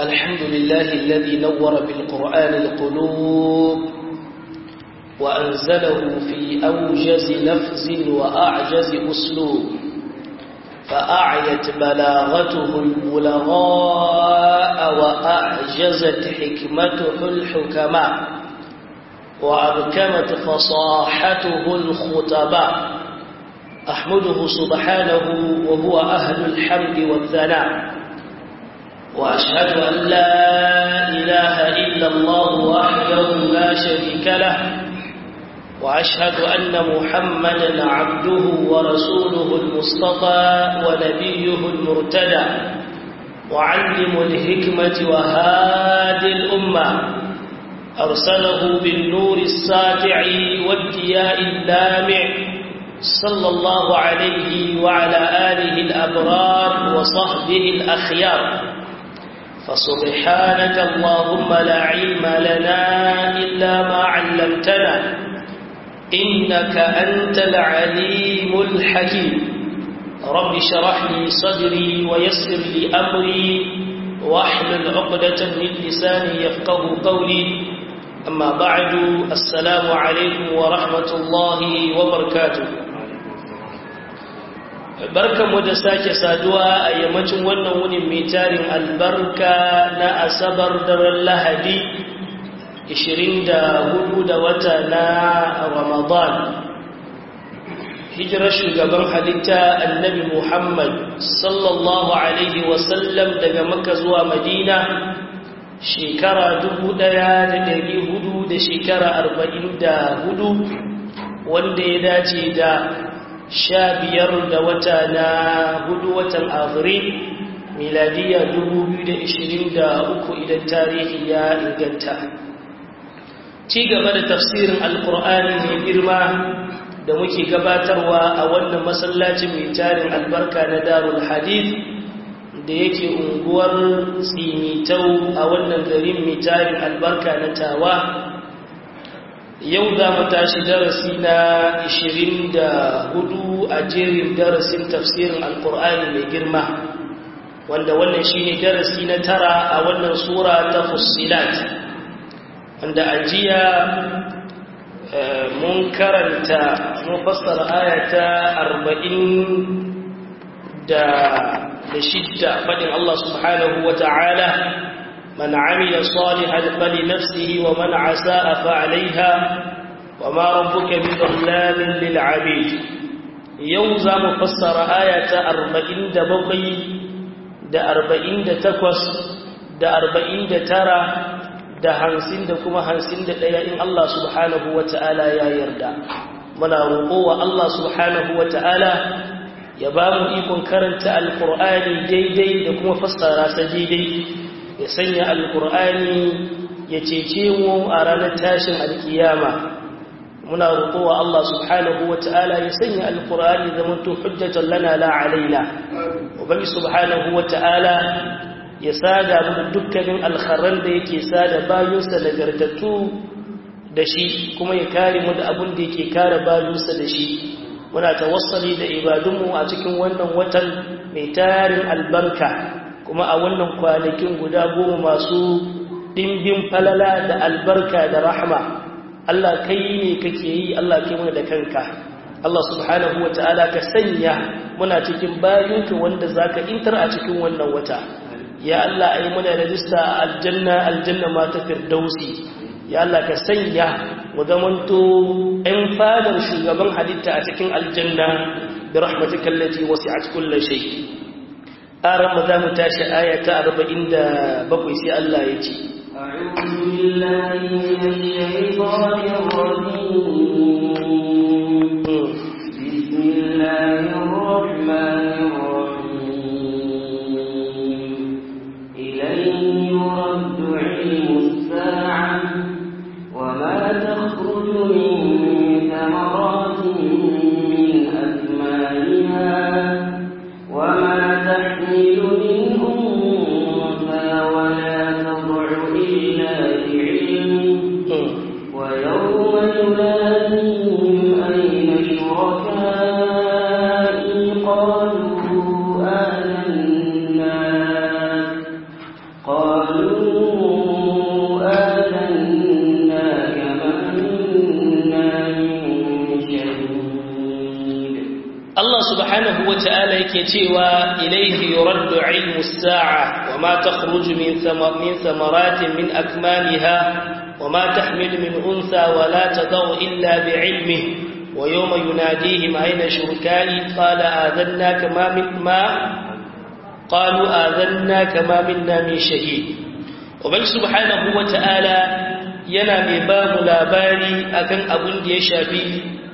الحمد لله الذي نور بالقرآن القلوب وأنزله في أوجز لفظ وأعجز أسلوب فأعيت بلاغته البلغاء وأعجزت حكمته الحكماء وأبكمت فصاحته الخطباء أحمده سبحانه وهو أهل الحمد والثناء وأشهد أن لا إله إلا الله وحده لا شريك له وأشهد أن محمدا عبده ورسوله المصطفى ونبيه المرتدى وعلم الحكمة وهادي الأمة أرسله بالنور الساطع والدياء اللامع صلى الله عليه وعلى آله الأبرار وصحبه الأخيار فسبحانك اللهم لا علم لنا إلا ما علمتنا إنك أنت العليم الحكيم رب شرح لي صدري ويسر لي أمري واحلل عقدة من لساني يفقه قولي أما بعد السلام عليكم ورحمة الله وبركاته barkanmu da sake saduwa a yammacin wannan wunin mai tarin albarka na asabar daren lahadi 24 da wata na ramadan hijirar shugaban halitta annabi muhammad sallallahu alaihi wasallam daga maka zuwa madina shekara 1400 da shekara 44 wanda ya dace da sha biyar da wata na hudu watan afirin miladiya uku idan tarihi ya inganta ci gaba da tafsirin alkur'ani mai girma da muke gabatarwa a wannan masallacin mai tarin albarka na darul hadith da yake unguwar tsimitau a wannan garin mai tarin albarka na tawa yau za mu tashi darasi na 24 a jerin darasin tafsirin alkur'ani mai girma wanda wannan shine darasi na tara a wannan sura ta fussilat wanda a jiya mun karanta mun fassara ayata 40 da shidda faɗin Allah subhanahu wa ta'ala من عمل صالحا فلنفسه ومن عساء فعليها وما ربك بظلام للعبيد يوزا مفسر آية أربعين دا بقي دا أربعين دا تكوس دا أربعين دا ترى دا هنسين دا كما هنسين دا إن الله سبحانه وتعالى يا يردا منا رقوة الله سبحانه وتعالى ya ba mu ikon karanta alkur'ani daidai da kuma fassara sa daidai ya sanya alkur'ani ya cece mu a ranar tashin alkiyama muna roƙowa Allah subhanahu wata'ala ya sanya alkur'ani zaman to hujjatan lana la alaina ubangi subhanahu wata'ala ya sada mu da dukkanin alkharran da yake sada bayinsa nagartattu da shi kuma ya kare mu da abin da yake kare bayinsa da shi muna tawassali da ibadunmu a cikin wannan watan mai tarin albarka kuma a wannan kwanakin guda goma masu ɗimbin falala da albarka da rahma Allah kai ne kake yi Allah kai muna da kanka Allah subhanahu wa ta'ala ka sanya muna cikin bayinka wanda zaka intar a cikin wannan wata ya Allah ai muna rajista a aljanna aljanna ma ta firdausi ya Allah ka sanya mu zamanto ɗan fadar shugaban halitta a cikin aljanna bi rahmatika allati wasi'at kulli shay aran za mu tashi aya ta 47 sai Allah ya ce أعوذ بالله من الشيطان الرجيم بسم الله الرحمن الرحيم إليه يرد علم الساعة وما تخرج من ثمرات من أكمالها وما تحمل من أنثى ولا تضع إلا بعلمه ويوم يناديهم أين شركائي قالوا yake cewa ilaihi yuraddu ilmu sa'a wa ma takhruju min min thamaratin min akmamiha wa ma tahmilu min untha wa la tadau illa bi'ilmihi wa yawma yunadihim ayna shurkai qala adannaka ma min ma qalu adannaka ma minna min shahid ubangi subhanahu wa ta'ala yana mai ba mu labari akan abin da ya shafi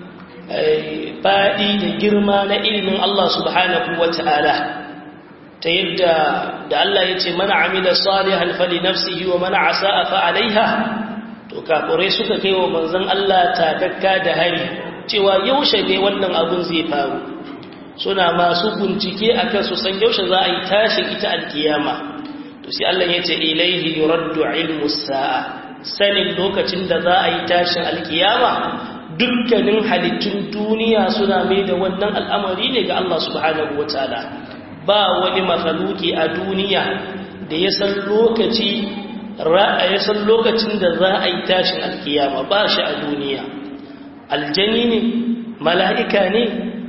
faɗi da girma na ilimin Allah subhanahu wa ta'ala ta yadda da Allah ya ce mana amila salihan fali nafsihi wa mana asa'a fa alaiha to kafurai suka kai wa manzon Allah takakka da hari cewa yaushe ne wannan abun zai faru suna masu bincike akan su san yaushe za a yi tashin ita alkiyama to sai Allah ya ce ilaihi yuraddu ilmu sa'a sanin lokacin da za a yi tashin alkiyama dukkanin halittun duniya suna mai da wannan al'amari ne ga Allah subhanahu wa ta'ala ba wani mafaluki a duniya da ya san lokaci ya san lokacin da za a yi tashin alkiyama ba shi a duniya aljani ne mala'ika ne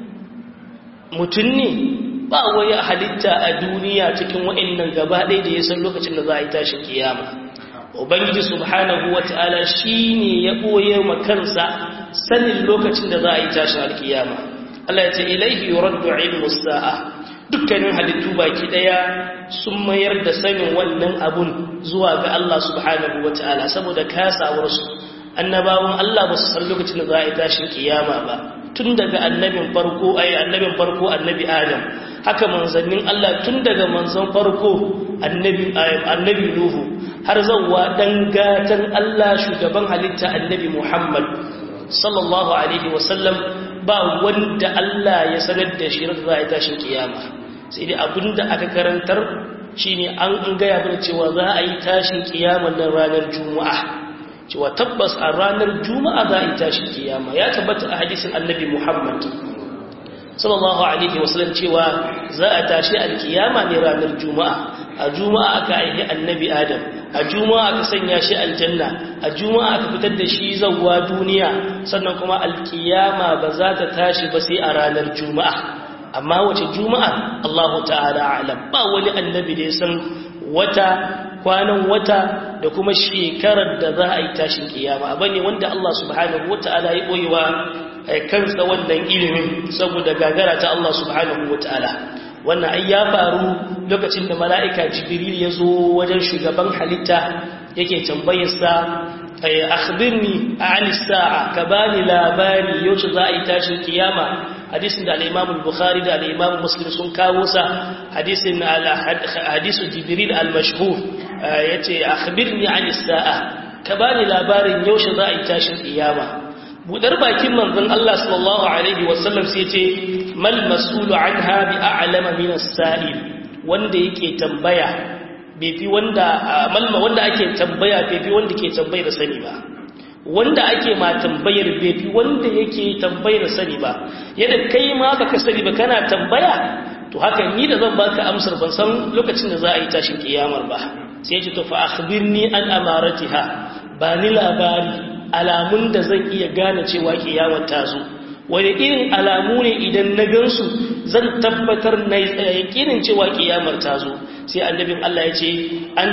mutum ne ba wani halitta a duniya cikin wa'annan gaba ɗaya da ya san lokacin da za a yi tashin kiyama ubangiji subhanahu wata'ala shine ya boye ma kansa sanin lokacin da za a yi tashin alkiyama Allah ya ce ilaihi yuraddu ilmu sa'a dukkanin halittu baki daya sun mayar da sanin wannan abun zuwa ga Allah subhanahu wata'ala saboda kasawar su annabawan Allah ba su san lokacin da za a yi tashin kiyama ba tun daga annabin farko ai annabin farko annabi Adam haka manzannin Allah tun daga manzon farko annabi annabi Nuhu har zauwa dan gatan Allah shugaban halitta annabi Muhammad sallallahu alaihi wasallam ba wanda Allah ya sanar da shi da za a tashin kiyama sai dai abinda aka karantar shine an gaya mana cewa za a yi tashin kiyama nan ranar juma'a cewa tabbas a ranar juma'a za a yi tashin kiyama ya tabbata a hadisin annabi Muhammad sallallahu alaihi wasallam cewa za a tashi alkiyama ne ranar juma'a a juma'a aka aihi annabi adam a juma'a aka sanya shi aljanna a juma'a aka fitar da shi zawwa duniya sannan kuma alkiyama ba za ta tashi ba sai a ranar juma'a amma wace juma'a Allahu ta'ala alam ba wani annabi da ya san wata kwanan wata da kuma shekarar da za a yi tashin kiyama bane wanda Allah subhanahu wata'ala ya boyewa kansa wannan ilimin saboda gagara ta Allah subhanahu wata'ala wannan ai ya faru lokacin da mala'ika jibril ya zo wajen shugaban halitta yake tambayarsa akhbirni an sa'a ka bani labari yaushe za a yi tashin kiyama hadisin da al-imam al-bukhari da al-imam muslim sun kawo sa hadisin hadisu jibril al-mashhur yace akhbirni an sa'a ka bani labarin yaushe za a yi tashin kiyama budar bakin manzon Allah sallallahu alaihi wasallam sai ce mal mas'ulu anha bi a'lama min as-sa'il wanda yake tambaya bai fi wanda malma wanda ake tambaya bai fi wanda ke tambayar sani ba wanda ake ma tambayar bai fi wanda yake tambayar sani ba yadda kai ma baka sani ba kana tambaya to haka ni da zan baka amsar ban san lokacin da za a yi tashin kiyamar ba sai ya ce to fa akhbirni an amaratiha ba ni labari alamun da zan iya gane cewa kiyamar ta zo wani irin alamu ne idan na gansu zan tabbatar na yakinin cewa kiyamar ta zo sai annabin Allah ya ce an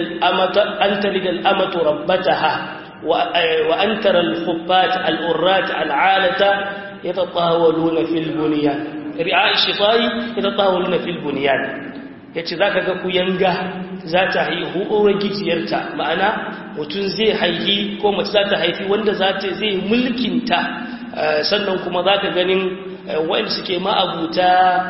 talidal amatu rabbataha wa an tara al-khubbat al-urrat al-alata yatatawaluna fil bunyan ri'a shifai yatatawaluna fil bunyan yace zaka ga ku yanga za ta haihu uwar gijiyarta ma'ana mutum zai haihi ko mace za ta haifi wanda za ta zai mulkinta sannan kuma za ka ganin waɗanda suke ma'abuta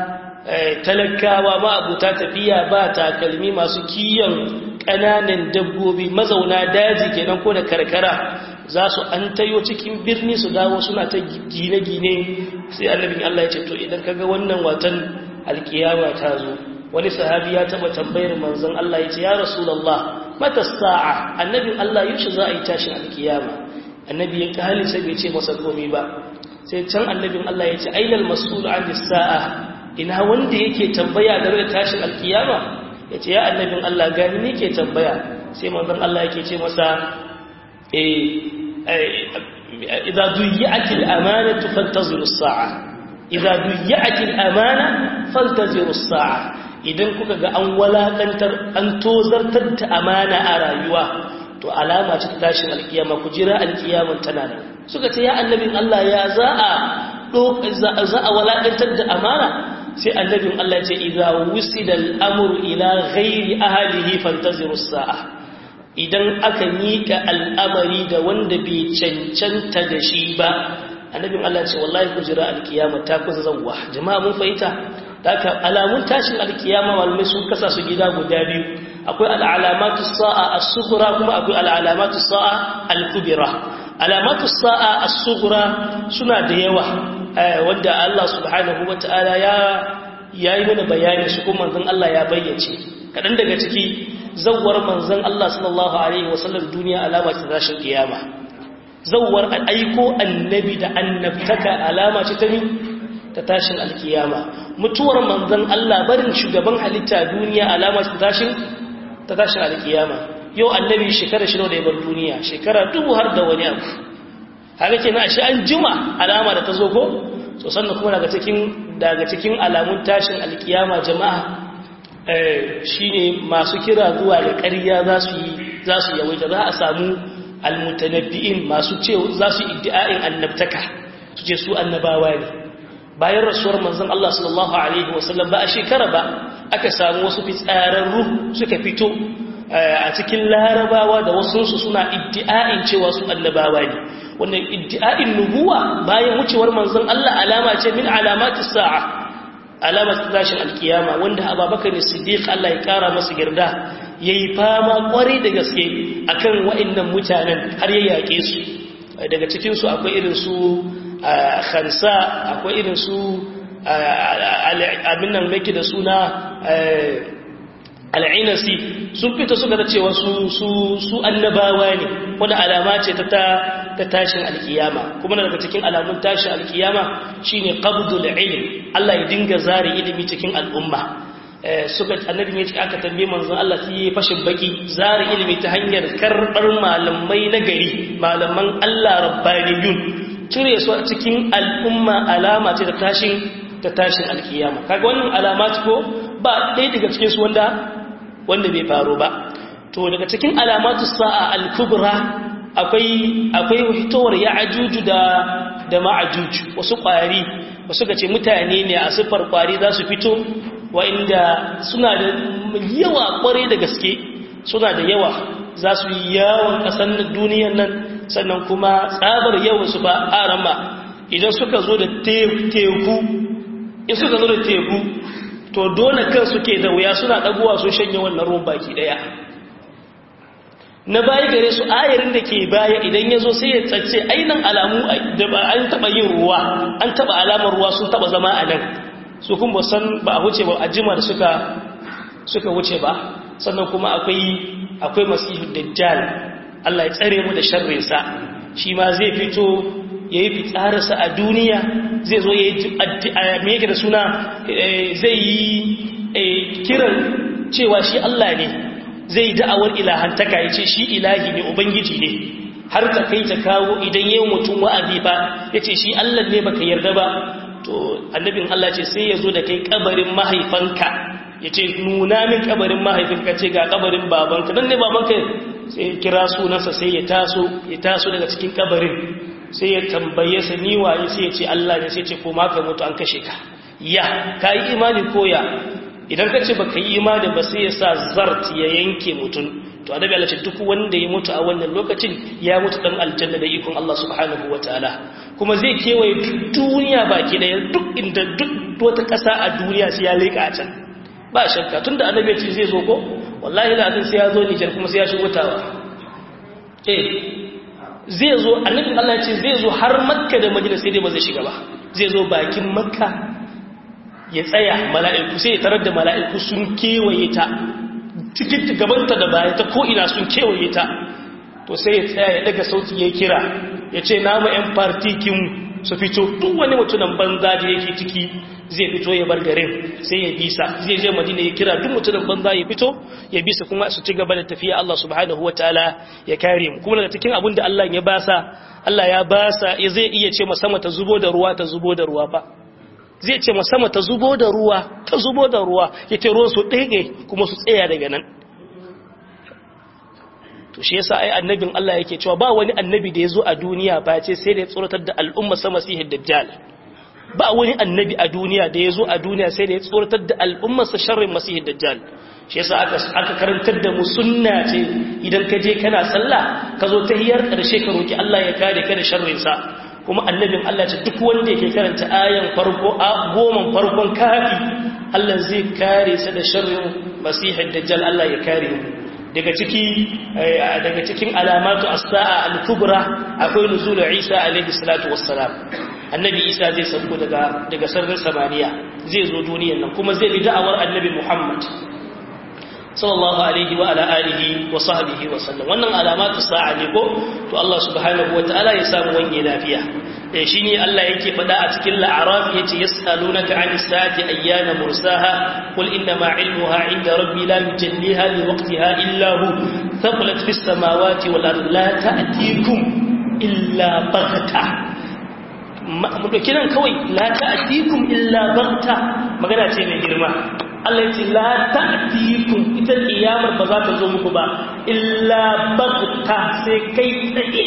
talakawa ma'abuta tafiya ba takalmi masu kiyon ƙananan dabbobi mazauna daji kenan ko da karkara za su an tayo cikin birni su dawo suna ta gine-gine sai annabin Allah ya ce to idan kaga wannan watan alkiyama ta zo wani sahabi ya taba tambayar manzon Allah ya ce ya rasulullah mata sa'a annabin Allah yaushe za a yi tashin alkiyama annabi ya kali sai bai ce masa komai ba sai can annabin Allah ya ce ainal mas'ul an sa'a ina wanda yake tambaya game da tashin alkiyama ya ce ya annabin Allah gani ne ke tambaya sai manzon Allah yake ce masa eh idza duyyat al-amanatu fantaziru as-sa'a idza duyya'atil amana faltaziru sa'a idan kuka ga an walakantar an tozartar da amana a rayuwa to alama ce ta tashin alkiyama ku jira alkiyaman tana nan suka ce ya annabin Allah ya za a za a walakantar da amana sai annabin Allah ce idza wusida al-amru ila ghairi ahlihi fantaziru sa'a idan aka mika al'amari da wanda bai cancanta da shi ba annabin Allah ce wallahi ku jira alkiyama ta kusa zawwa jama'a mun fahimta haka alamun tashin alkiyama malamai sun kasa su gida guda biyu akwai al'alamatu sa'a as-sughra kuma akwai al'alamatu sa'a al-kubra alamatu sa'a as-sughra suna da yawa wanda Allah subhanahu wata'ala ya yayi mana bayani su kuma manzon Allah ya bayyace kadan daga ciki zawwar manzon Allah sallallahu alaihi wasallam duniya alama ta tashin kiyama zawwar aiko annabi da annabtaka alama ce ta ta tashin alkiyama mutuwar manzon Allah barin shugaban halitta duniya alama ta tashin ta tashin alkiyama yau annabi shekara shi da ya bar duniya shekara dubu har da wani abu haka kenan ashe an jima alama da ta zo ko so sannan kuma daga cikin daga cikin alamun tashin alkiyama jama'a shine masu kira zuwa da ƙarya za su yi za su yawaita za a samu almutanabbi'in masu ce za su iddi'a'in annabtaka su ce su annabawa ne bayan rasuwar manzon Allah sallallahu alaihi wasallam ba a shekara ba aka samu wasu fitsararru suka fito a cikin larabawa da wasunsu suna iddi'a'in cewa su annabawa ne wannan iddi'a'in nubuwa bayan wucewar manzon Allah alama ce min alamatis sa'a alamar tashin alkiyama wanda ababakar ne siddiq Allah ya kara masa girda yayi fama kwarai da gaske akan wa'annan mutanen har ya yake su daga cikin su akwai irin su khansa akwai irin su abin nan mai da suna al'inasi sun fita suka da cewa su annabawa ne wadda alama ce ta ta tashin alkiyama kuma daga cikin alamun tashin alkiyama shine qabdul ilm Allah ya dinga zare ilimi cikin al'umma suka annabin yace aka tambaye manzon Allah sai ya fashin baki zare ilimi ta hanyar karbar malamai na gari malaman Allah rabbaniyun cire su a cikin al'umma alama ce ta tashin ta tashin alkiyama kaga wannan alamat ko ba ɗaya daga cikin su wanda wanda bai faru ba to daga cikin alamatu sa'a al-kubra akwai akwai fitowar ya'juju da da ma'juj wasu kwari wasu gace mutane ne a sifar kwari za su fito wa'inda suna da yawa kware da gaske suna da yawa za su yi yawon kasan duniyar nan sannan kuma tsabar yawan su ba arama idan suka zo da teku in suka zo da teku to dole kan suke da wuya suna ɗaguwa sun shanye wannan ruwan baki ɗaya na baya gare su ayarin da ke baya idan ya zo sai ya tsace ainihin alamu da ba an taɓa yin ruwa an taɓa alamar ruwa sun taɓa zama a nan su kuma san ba a wuce ba a jima da suka suka wuce ba sannan kuma akwai akwai masihu dajjal Allah ya tsare mu da sharrinsa shi ma zai fito ya yi fitsararsa a duniya zai zo ya yi meke da suna zai yi kiran cewa shi Allah ne zai da'awar ilahantaka ya ce shi ilahi ne ubangiji ne har ta kai ta kawo idan yi mutum wa'azi ba ya ce shi Allah ne baka yarda ba to annabin Allah ce sai ya zo da kai kabarin mahaifanka ya ce nuna min kabarin mahaifinka ce ga kabarin babanka nan ne babanka sai ya kira sunansa sai ya taso ya taso daga cikin kabarin sai ya tambaye sa ni waye sai ya ce Allah ne sai ya ce ko ma ka mutu an kashe ka ya ka yi imani ko ya idan ka ce baka yi imani ba sai ya sa zart ya yanke mutum to annabi Allah ce duk wanda ya mutu a wannan lokacin ya mutu dan aljanna da ikon Allah subhanahu wataala kuma zai kewaye duniya baki daya duk inda duk wata ƙasa a duniya sai ya leka a can ba shakka tunda annabi ya ce zai zo ko wallahi lazim sai ya zo Nijar kuma sai ya shigo tawa eh zai zo annabin Allah ce zai zo har makka da madina sai dai ba zai shiga ba zai zo bakin makka ya tsaya mala'iku sai ya tarar da mala'iku sun kewaye ta cikin gabanta da baya ta ko'ina sun kewaye ta to sai ya tsaya ya daga sauti ya kira ya ce nama 'yan partikin su fito duk wani mutunan banza da yake ciki zai fito ya bar garin sai ya bisa zai je madina ya kira duk mutunan banza ya fito ya bisa kuma su ci gaba da tafiya Allah subhanahu wataala ya kare mu kuma daga cikin abin da Allah ya basa Allah ya basa ya zai iya ce sama ta zubo da ruwa ta zubo da ruwa fa zai ce sama ta zubo da ruwa ta zubo da ruwa ya ce ruwan su ɗaiɗe kuma su tsaya daga nan to shi yasa ai annabin Allah yake cewa ba wani annabi da ya zo a duniya ba ce sai da ya tsoratar da al'umma sama sihir dajjal ba wani annabi a duniya da ya zo a duniya sai da ya tsoratar da al'ummarsa sharrin masihir dajjal shi yasa aka aka karantar da mu sunna ce idan ka je kana sallah ka zo tahiyar karshe ka roki Allah ya kare ka da sharrin sa kuma annabin Allah ce duk wanda yake karanta ayan farko a goman farkon kafi Allah zai kare sa da sharrin masihir dajjal Allah ya kare mu daga ciki daga cikin alamatu as-sa'a al-kubra akwai nuzul Isa alayhi salatu wassalam annabi Isa zai sauko daga daga sararin samaniya zai zo duniyar nan kuma zai bi da'awar annabi Muhammad sallallahu alaihi wa ala alihi wa sahbihi wa sallam wannan alamatu sa'a ne ko to Allah subhanahu wataala ya samu wani lafiya eh shine Allah yake faɗa a cikin la'araf yace yas'alunaka 'anis sa'ati ayyana mursaha qul inna ma 'ilmuha 'inda rabbi la yujalliha li waqtiha illa hu thaqulat fis samawati wal ardi la ta'tikum illa baghta mu dauki nan kawai la ta'tikum illa baghta magana ce mai girma Allah ce la ta'tikum ita kiyamar ba za ta zo muku ba illa baghta sai kai tsaye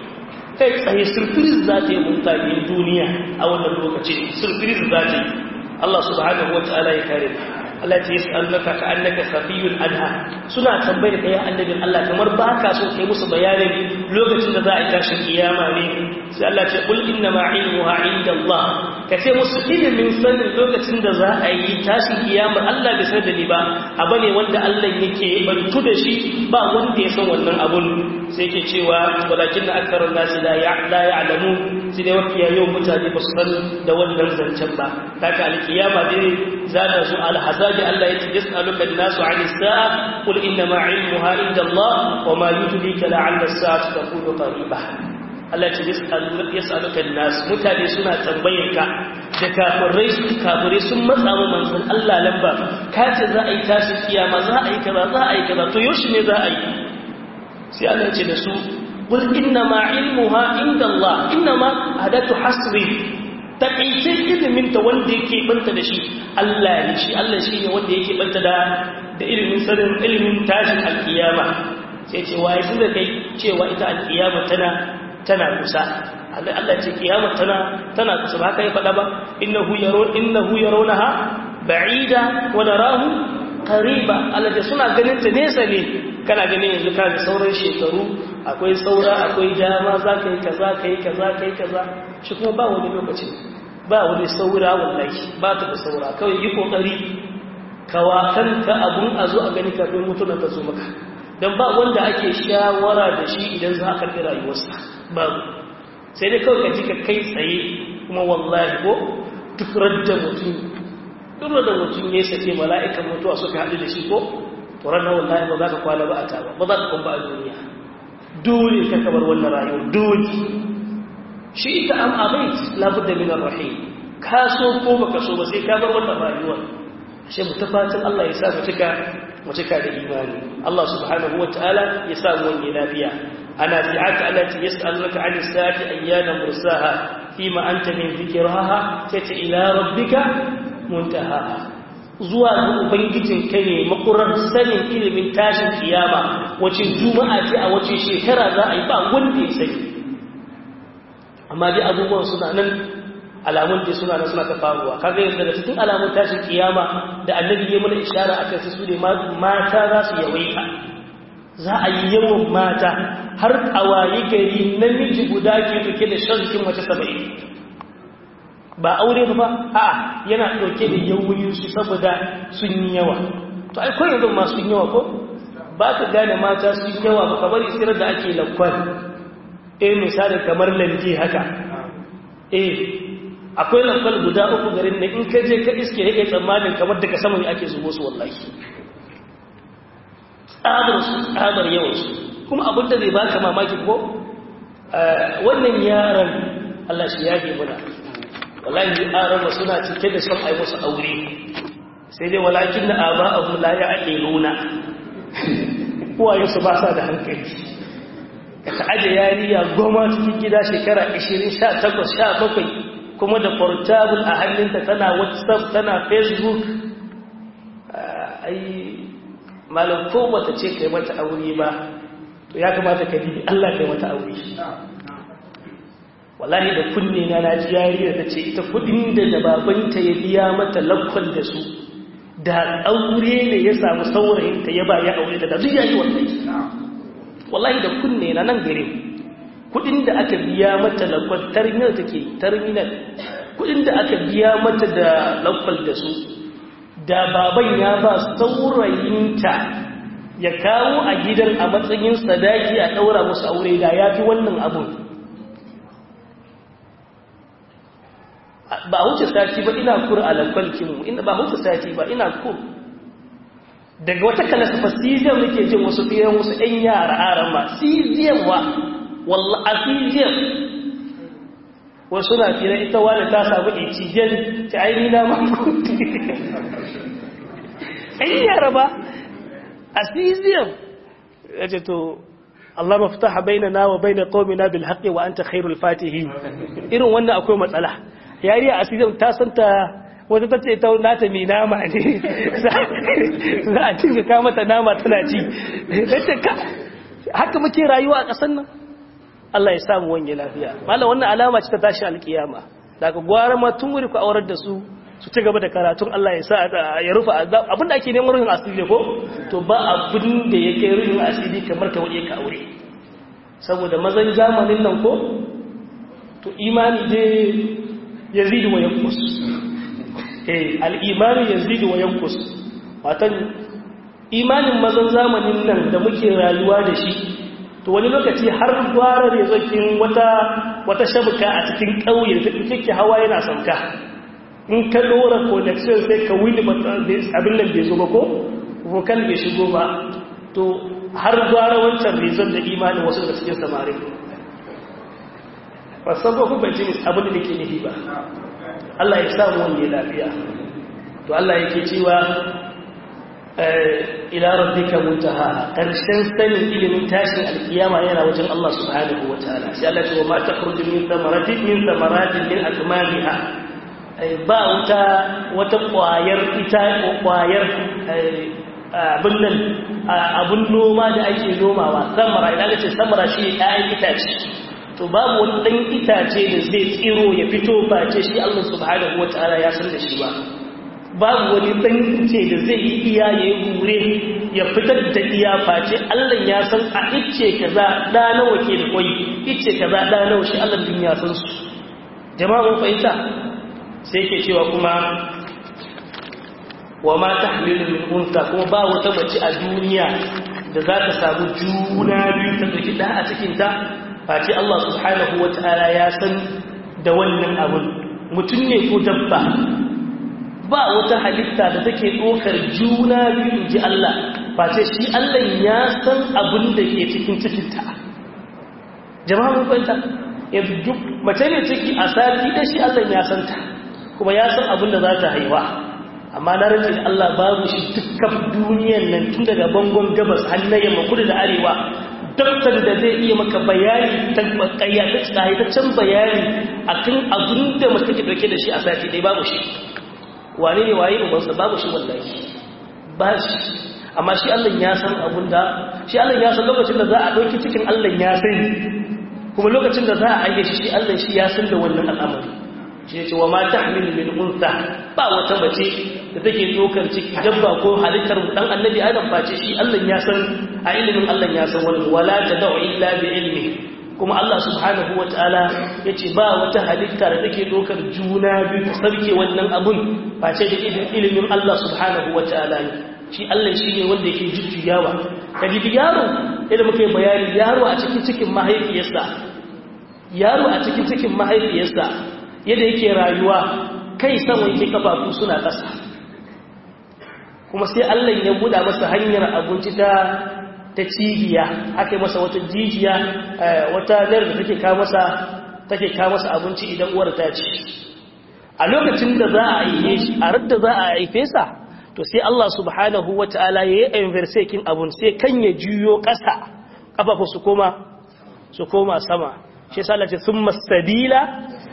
kai tsaye surprise za ta yi mutane duniya a wannan lokaci surprise za ta yi Allah subhanahu wa ta'ala ya kare Allah ta yas'alunaka ka annaka safiyun anha suna tambayar kai annabin Allah kamar baka so kai musu bayanin lokacin da za a yi tashin kiyama ne sai Allah ce kul inna ma ilmuha inda Allah ka ce musu ilimin sanin lokacin da za a yi tashin kiyama Allah bai san da ni ba abu ne wanda Allah yake bantu da shi ba wanda ya san wannan abun sai yake cewa walakin na aktarun nasi la ya'lamu sai dai wafiya yau mutane ba su san da wannan zancen ba kaka alkiyama dai za ta zo alhazabi Allah yake yas'aluka an-nasu 'ani as-sa'a qul inna ma 'ilmuha inda Allah wa ma yudrika la'alla as-sa'atu takunu qariba Allah ce yas'aluka an-nas mutane suna tambayar ka da kafirai su kafirai sun matsa wa manzon Allah lamba ka ce za a yi tashi kiyama za a yi kaza za a yi kaza to yaushe ne za a yi sai Allah ce da su qul inna ma ilmuha inda Allah inna ma hadatu hasri takaice ilimin ta wanda yake banta da shi Allah ne shi Allah shi ne wanda yake banta da da ilimin sanin ilimin tashin alkiyama sai ce waye sun da kai cewa ita alkiyama tana tana kusa Allah ce kiyama tana tana kusa ba haka ya faɗa ba innahu yaro innahu yarawnaha ba'ida wa narahu qariba Allah ce suna ganin ta nesa ne kana ganin yanzu ka da sauran shekaru akwai saura akwai dama za ka yi kaza ka yi kaza ka yi kaza shi kuma ba wani lokaci ba wani saura wallahi ba ta da saura kawai yi kokari kawa kanka abun a zo a gani kafin mutuna ta zo maka don ba wanda ake shawara da shi idan za a karɓi rayuwarsa babu sai dai kawai ka ji ka kai tsaye kuma wallahi ko duk radda mutum duk da mutum ya sake mala'ikan mutuwa suka haɗu da shi ko to ranar wallahi ba za ka kwana ba a ta ba ba za ka kwamba a duniya dole ka kabar wannan rayuwar dole shi ita am abait labudda min ar-rahim ka so ko baka so ba sai ka bar wannan rayuwar ashe mu tafatin Allah ya sa mu cika mu cika da imani Allah subhanahu wataala ya sa mu wani lafiya ana bi'aka allati yas'alunaka 'ani as-saati ayyana mursaha fima anta min dhikraha tata ila rabbika muntahaha zuwa ga ubangijin ka ne makurar sanin ilimin tashin kiyama wace juma'a ce a wace shekara za a yi ba wanda ya sani amma dai abubuwan suna nan alamun da suna nan suna ta faruwa kaga yanzu daga cikin alamun tashin kiyama da annabi ya mana ishara akan su ne mata za su yawaita za a yi yawan mata har a waye gari namiji guda ke dauke da shan mace saba'in ba aure ba a yana ɗauke da yawuyin su saboda sun yi yawa to ai kawai yanzu masu yawa ko ba ka gane mata sun yawa ba kamar isirar da ake lankwal eh misali kamar lanje haka eh akwai lankwal guda uku garin da in ka je ka iske yake tsammanin kamar daga saman ake zubo su wallahi tsadar su tsadar yawan su kuma abinda zai baka mamaki ko wannan yaran Allah shi yafe muna wallahi arama suna cike da son ai musu aure sai dai walakin na aba'ahum la ya'qiluna uwaye su ba sa da hankali ka ta aje yariya goma cikin gida shekara 20 18 17 kuma da portable a hannunta tana whatsapp tana facebook ai malam ko bata ce kai mata aure ba to ya kamata ka bi Allah kai mata aure wallahi da kunne na na ji yariya ta ce ita kudin da da babanta ya biya mata lakkon da su da aure ne ya samu saurayin ta ya ba ya aure da duk yayi wallahi wallahi da kunne na nan gare kudin da aka biya mata lakwal terminal take terminal kudin da aka biya mata da lakwal da su da baban ya ba saurayinta ya kawo a gidan a matsayin sadaki a daura musu aure da ya fi wannan abun ba huce sati ba ina kur a lakwalkinmu ina ba huce sati ba ina kur daga wata kalasa fa cesium nake jin wasu fiye wasu ɗan yara aran ma cesium wa wallah a cesium wasu na fiye ita wani ta samu ecigen ta aini na makuti ɗan yara ba a cesium ya ce to Allah mafitaha baina na wa baina qaumina bil haqqi wa anta khairul fatihin irin wannan akwai matsala yariya a cesium ta santa wata ta ce ta nata mai nama ne za a cinga ka mata nama tana ci haka muke rayuwa a ƙasar nan Allah ya samu wanye lafiya malam wannan alama ce ta tashi alkiyama daga gwara ma tun wuri ku aurar da su su ci gaba da karatun Allah ya sa ya rufa abinda ake neman ruhin asiri ko to ba abin da ya kai ruhin asiri kamar ka waje ka aure saboda mazan zamanin nan ko to imani dai yazidu wa yanqus al'imani ya zidi wa yankus watan imanin mazan zamanin nan da muke rayuwa da shi to wani lokaci har gwara ne zokin wata wata shabuka a cikin ƙauye da kike hawa yana sauka in ka dora connection sai ka wili abin nan bai zo ba ko vocal bai shigo ba to har gwara wancan rizon da imanin wasu da cikin samari ba sabo ku bai jini abin da ke nufi ba Allah ya samu wani lafiya to Allah yake cewa ila rabbika muntaha karshen sanin ilimin tashin alkiyama yana wajen Allah subhanahu wataala sai Allah ya ce wa ma takhruju min thamaratin min thamaratin min akmamiha ba wata wata kwayar ita ko kwayar abin nan abun noma da ake nomawa samara idan aka ce samara shi ɗayan itace to babu wani ɗan itace da zai tsiro ya fito face shi Allah subhanahu wataala ya san da shi ba babu wani ɗan ice da zai yi iya ya yi hure ya fitar da iya face Allah ya san a ice kaza da nawa ke da kwai ice kaza da nawa shi Allah din ya san su jama'a mun fahimta sai ke cewa kuma wa ma tahmilu min unsa kuma ba wata mace a duniya da za ta samu juna biyu ta dauki da a cikin ta face Allah subhanahu wata'ala ya san da wannan abun mutum ne ko dabba ba wata halitta da take ɗaukar juna biyu ji Allah face shi Allah ya san abin da ke cikin cikinta jama'a mun fahimta yanzu duk mace ne ciki a sati da shi Allah ya san ta kuma ya san abin da za ta haifa amma na rantsi da Allah babu shi dukkan duniyar nan tun daga bangon gabas har na yamma kudu da arewa daktar da zai iya maka bayani ta kayyataccen bayani akan abin da mace take dauke da shi a sati dai babu shi wane ne waye ubansa babu shi wallahi ba shi amma shi Allah ya san abin da shi Allah ya san lokacin da za a dauki cikin Allah ya sani kuma lokacin da za a aike shi shi Allah shi ya san da wannan al'amari shi ce wa ma tahmilu min unsa ba wata mace da take dokar ciki dabba ko halittar dan annabi adam face shi Allah ya san a ilimin Allah ya san wannan wala tad'u illa bi ilmi kuma Allah subhanahu wataala yace ba wata halitta da take dokar juna biyu ta sarke wannan abun face da ilimin Allah subhanahu wataala ne shi Allah shi ne wanda yake jujjuyawa kaji yaro idan muke bayani yaro a cikin cikin mahaifiyarsa yaro a cikin cikin mahaifiyarsa yadda yake rayuwa kai sama yake kafafu suna ƙasa kuma sai Allah ya buɗa masa hanyar abinci ta ta cibiya aka yi masa wata jijiya wata nar da take kawo masa take kawo masa abinci idan uwar ta ci a lokacin da za a yi shi a radda za a haife sa to sai Allah subhanahu wataala ya yi inversekin abun sai kan ya juyo ƙasa kafafu su koma su koma sama shi yasa Allah ce summa sabila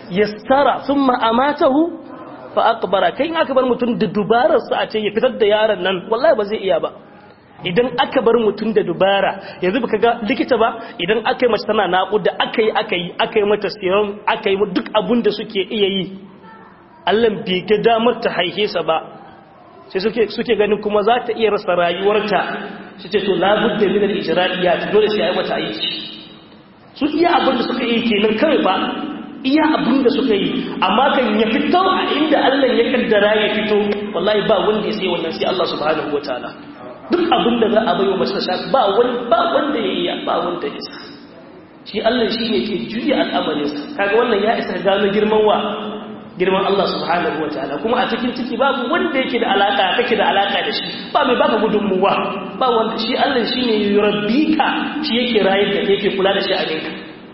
yassara thumma amatahu fa aqbara kai in aka bar mutum da dubarar sa a ce ya fitar da yaron nan wallahi ba zai iya ba idan aka bar mutum da dubara yanzu baka ga likita ba idan aka yi mace tana naƙuda aka yi aka yi aka yi mata serum aka yi duk abun da suke iya yi Allah bai ga damar ta haihe sa ba sai suke suke ganin kuma za ta iya rasa rayuwarta su ce to labudda min al-ijra'iyat dole sai ai mata aiki su iya abin da suka yi kenan kawai ba iya abin da suka yi amma kan ya fito a inda Allah ya kaddara ya fito wallahi ba wanda ya sai wannan sai Allah subhanahu wataala duk abin da za a bai wa mace ta ba wani ba wanda ya iya ba wanda ya isa shi Allah shi ne ke juya al'amarinsa kaga wannan ya isa gano girman wa girman Allah subhanahu wa ta'ala kuma a cikin ciki babu wanda yake da alaka kake da alaka da shi ba mai baka gudunmuwa ba wanda shi Allah shine yurabbika shi yake rayar da yake kula da shi a ganka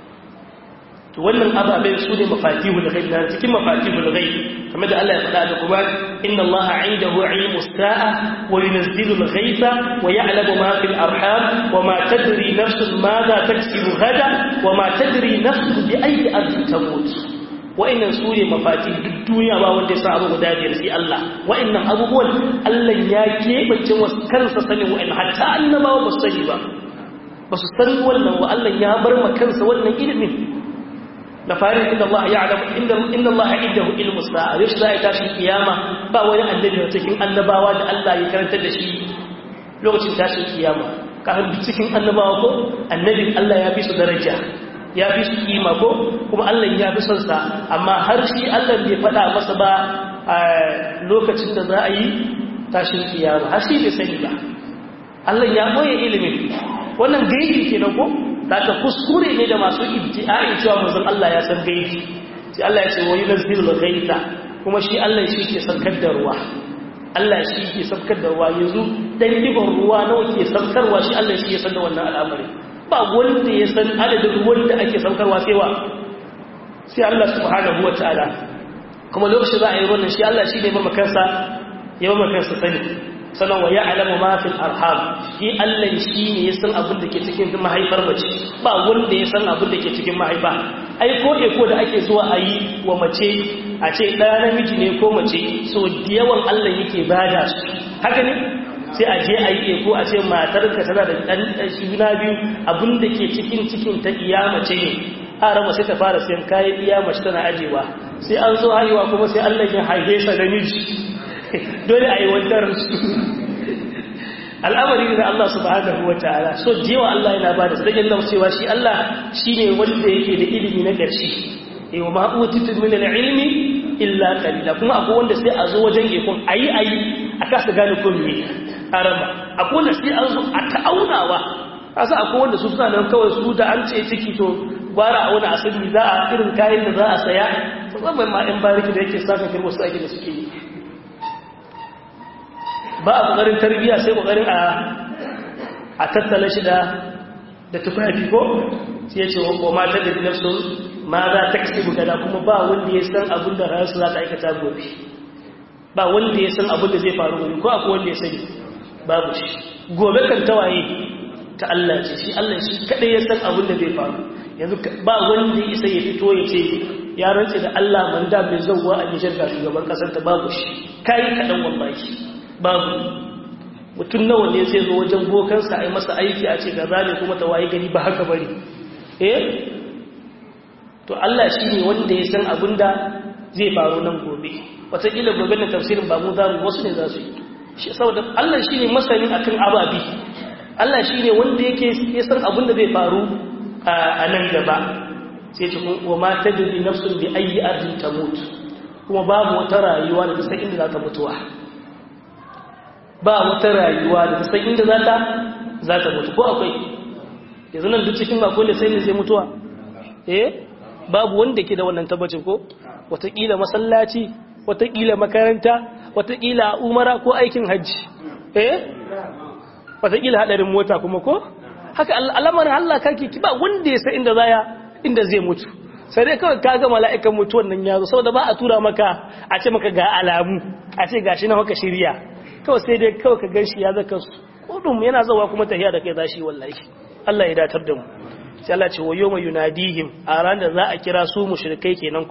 to wannan ababen su ne mafatihul ghaib na cikin mafatihul ghaib kamar da Allah ya faɗa da kuma inna Allah indahu ilmus sa'a wa yunzilu al-ghaiba wa ya'lamu ma fil arham wa ma tadri nafsun madha taksibu gada wa ma tadri nafsun bi ayyi ardin tamut wa'annan su ne mafati duk duniya ba wanda ya sa abu guda biyar sai Allah wa'annan abubuwan Allah ya keɓance wasu kansa sanin wa'annan hatta annabawa ba su sani ba ba su san wannan wa Allah ya bar ma kansa wannan ilimin da farin inda Allah ya alamu inda Allah indahu ilmu sa'a yau za a tashi kiyama ba wani annabi da cikin annabawa da Allah ya karantar da shi lokacin tashin kiyama kafin cikin annabawa ko annabin Allah ya fi su daraja ya fi su kima ko kuma Allah ya fi son sa amma har shi Allah bai faɗa masa ba a lokacin da za a yi tashin kiyama har shi bai sani ba Allah ya boye ilimin wannan gaibi kenan ko daga kuskure ne da masu ibti'a'in cewa manzon Allah ya san gaibi sai Allah ya ce wa yunzilul ghaitha kuma shi Allah shi ke saukar da ruwa Allah shi ke saukar da ruwa yanzu dan diban ruwa nawa ke saukarwa shi Allah shi ya san da wannan al'amari ba wanda ya san adadin ruwan da ake saukarwa sai wa sai Allah subhanahu wataala kuma lokacin za a yi wannan shi Allah shi ne ba makansa ya ba makansa sani sannan wa ya'lamu ma fil arham shi Allah shi ne ya san abin da ke cikin mahaifar mace ba wanda ya san abin da ke cikin mahaifa ai ko eko da ake zuwa a yi wa mace a ce ɗaya namiji ne ko mace so da yawan Allah yake bada su haka ne sai a je a yi eko a ce matar ka tana da ɗan juna biyu abin da ke cikin cikin ta iya mace ne a rama sai ta fara sayan kayan iya mace tana ajewa sai an zo haihuwa kuma sai Allah ya haife sa da miji dole a yi wantar su al'amari da Allah subhanahu wa ta'ala so jewa Allah yana ba da sadakin nan cewa shi Allah shi ne wanda yake da ilimi na ƙarshe yau ma utitu min al-ilmi illa qalila kuma akwai wanda sai a zo wajen ikon ayi ayi a kasa gane ko me arama akwai wanda sai an zo a ta'aunawa kasa akwai wanda su suna nan kawai su da an ce ciki to gwara a wani asali za a irin kayan da za a saya musamman ma ɗan bariki da yake saka kirmo su ake da suke yi ba a ƙoƙarin tarbiyya sai ƙoƙarin a tattala shi da da tufafi ko sai ya ce wa mata da nafsun ma za ta kasi bugada kuma ba wanda ya san abin da rayuwarsu za ta aikata gobe ba wanda ya san abin da zai faru gobe ko akwai wanda ya sani babu shi gobe kan tawaye ta Allah ce shi Allah shi kadai ya san abin da zai faru yanzu ba wanda ya isa ya fito ya ce ya rantse da Allah man da mai zauwa a Nijar ga shugaban kasar ta babu shi kai kadan wallahi babu mutum nawa ne zai zo wajen bokansa a yi masa aiki a ce gaza ne kuma tawaye gari ba haka bari eh to Allah shi ne wanda ya san abin da zai faru nan gobe wataƙila gobe na tafsirin ba mu za mu wasu ne za su yi saboda Allah shi ne masanin akan ababi Allah shi ne wanda yake ya san abin da zai faru a nan gaba sai ce wa ma tadri nafsun bi ayyi ardin tamut kuma babu wata rayuwa da ta san inda za ta mutuwa ba wata rayuwa da ta san inda za ta za ta mutu ko akwai yanzu nan duk cikin mako ne sai ne zai mutuwa eh babu wanda ke da wannan tabbacin ko wataƙila masallaci wataƙila makaranta wataƙila umara ko aikin hajji eh wataƙila haɗarin mota kuma ko haka al'amarin Allah kake ki ba wanda ya san inda zaya inda zai mutu sai dai kawai ka ga mala'ikan mutuwan nan ya zo saboda ba a tura maka a ce maka ga alamu a ce gashi na maka shirya kawai sai dai kawai ka gan shi ya zaka kudum yana zawa kuma tahiya da kai zashi wallahi Allah ya datar da mu sai Allah ce wa yawma yunadihim a ran da za a kira su mushrikai kenan ko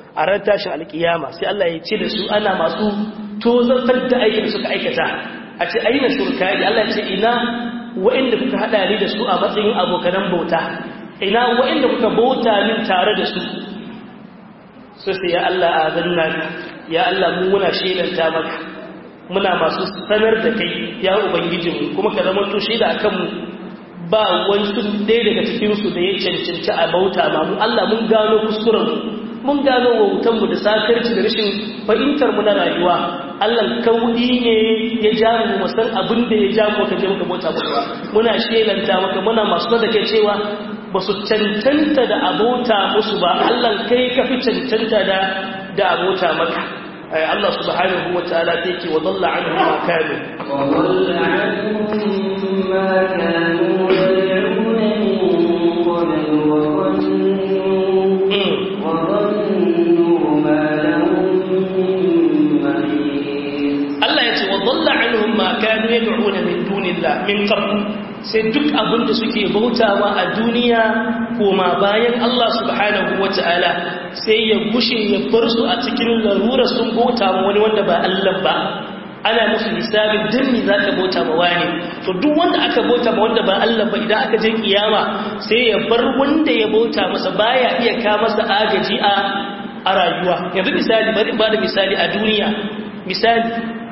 a ran tashin alkiyama sai Allah ya ce da su ana masu tozartar da aikin da suka aikata a ce aina shurkai Allah ya ce ina wa'inda kuka hada ni da su a matsayin abokanan bauta ina wa'inda kuka bauta min tare da su so sai ya Allah a zanna ya Allah mu muna shelanta maka muna masu sanar da kai ya ubangijinmu kuma ka zama to shaida akan mu ba wani sun ɗaya daga cikinsu da ya cancanci a bauta ma mu Allah mun gano kuskurenmu mun gano wautanmu da sakarci da rashin fahimtarmu na rayuwa Allah kaudi ne ya ja mu musan abin da ya ja mu ka je muka bauta muku ba muna shelanta maka muna masu da kai cewa ba su cancanta da abota musu ba Allah kai ka fi cancanta da da abota maka Allah subhanahu wa ta'ala ta yake wa dalla anhu ma kanu wa dalla anhum ma kanu yad'un min qabl wa dhannu wa dhannu ma lahum min mahis Allah ya ce wa dalla anhum ma kanu yad'un min dunillah min qabl sai duk abin da suke bautawa a duniya koma bayan Allah subhanahu wa ta'ala sai ya gushe ya bar su a cikin larura sun bauta ma wani wanda ba Allah ba ana musu hisabin dinni za ka bauta ma wani to duk wanda aka bauta ma wanda ba Allah ba idan aka je kiyama sai ya bar wanda ya bauta masa baya iya ka masa agaji a a rayuwa yanzu misali bari ba da misali a duniya misali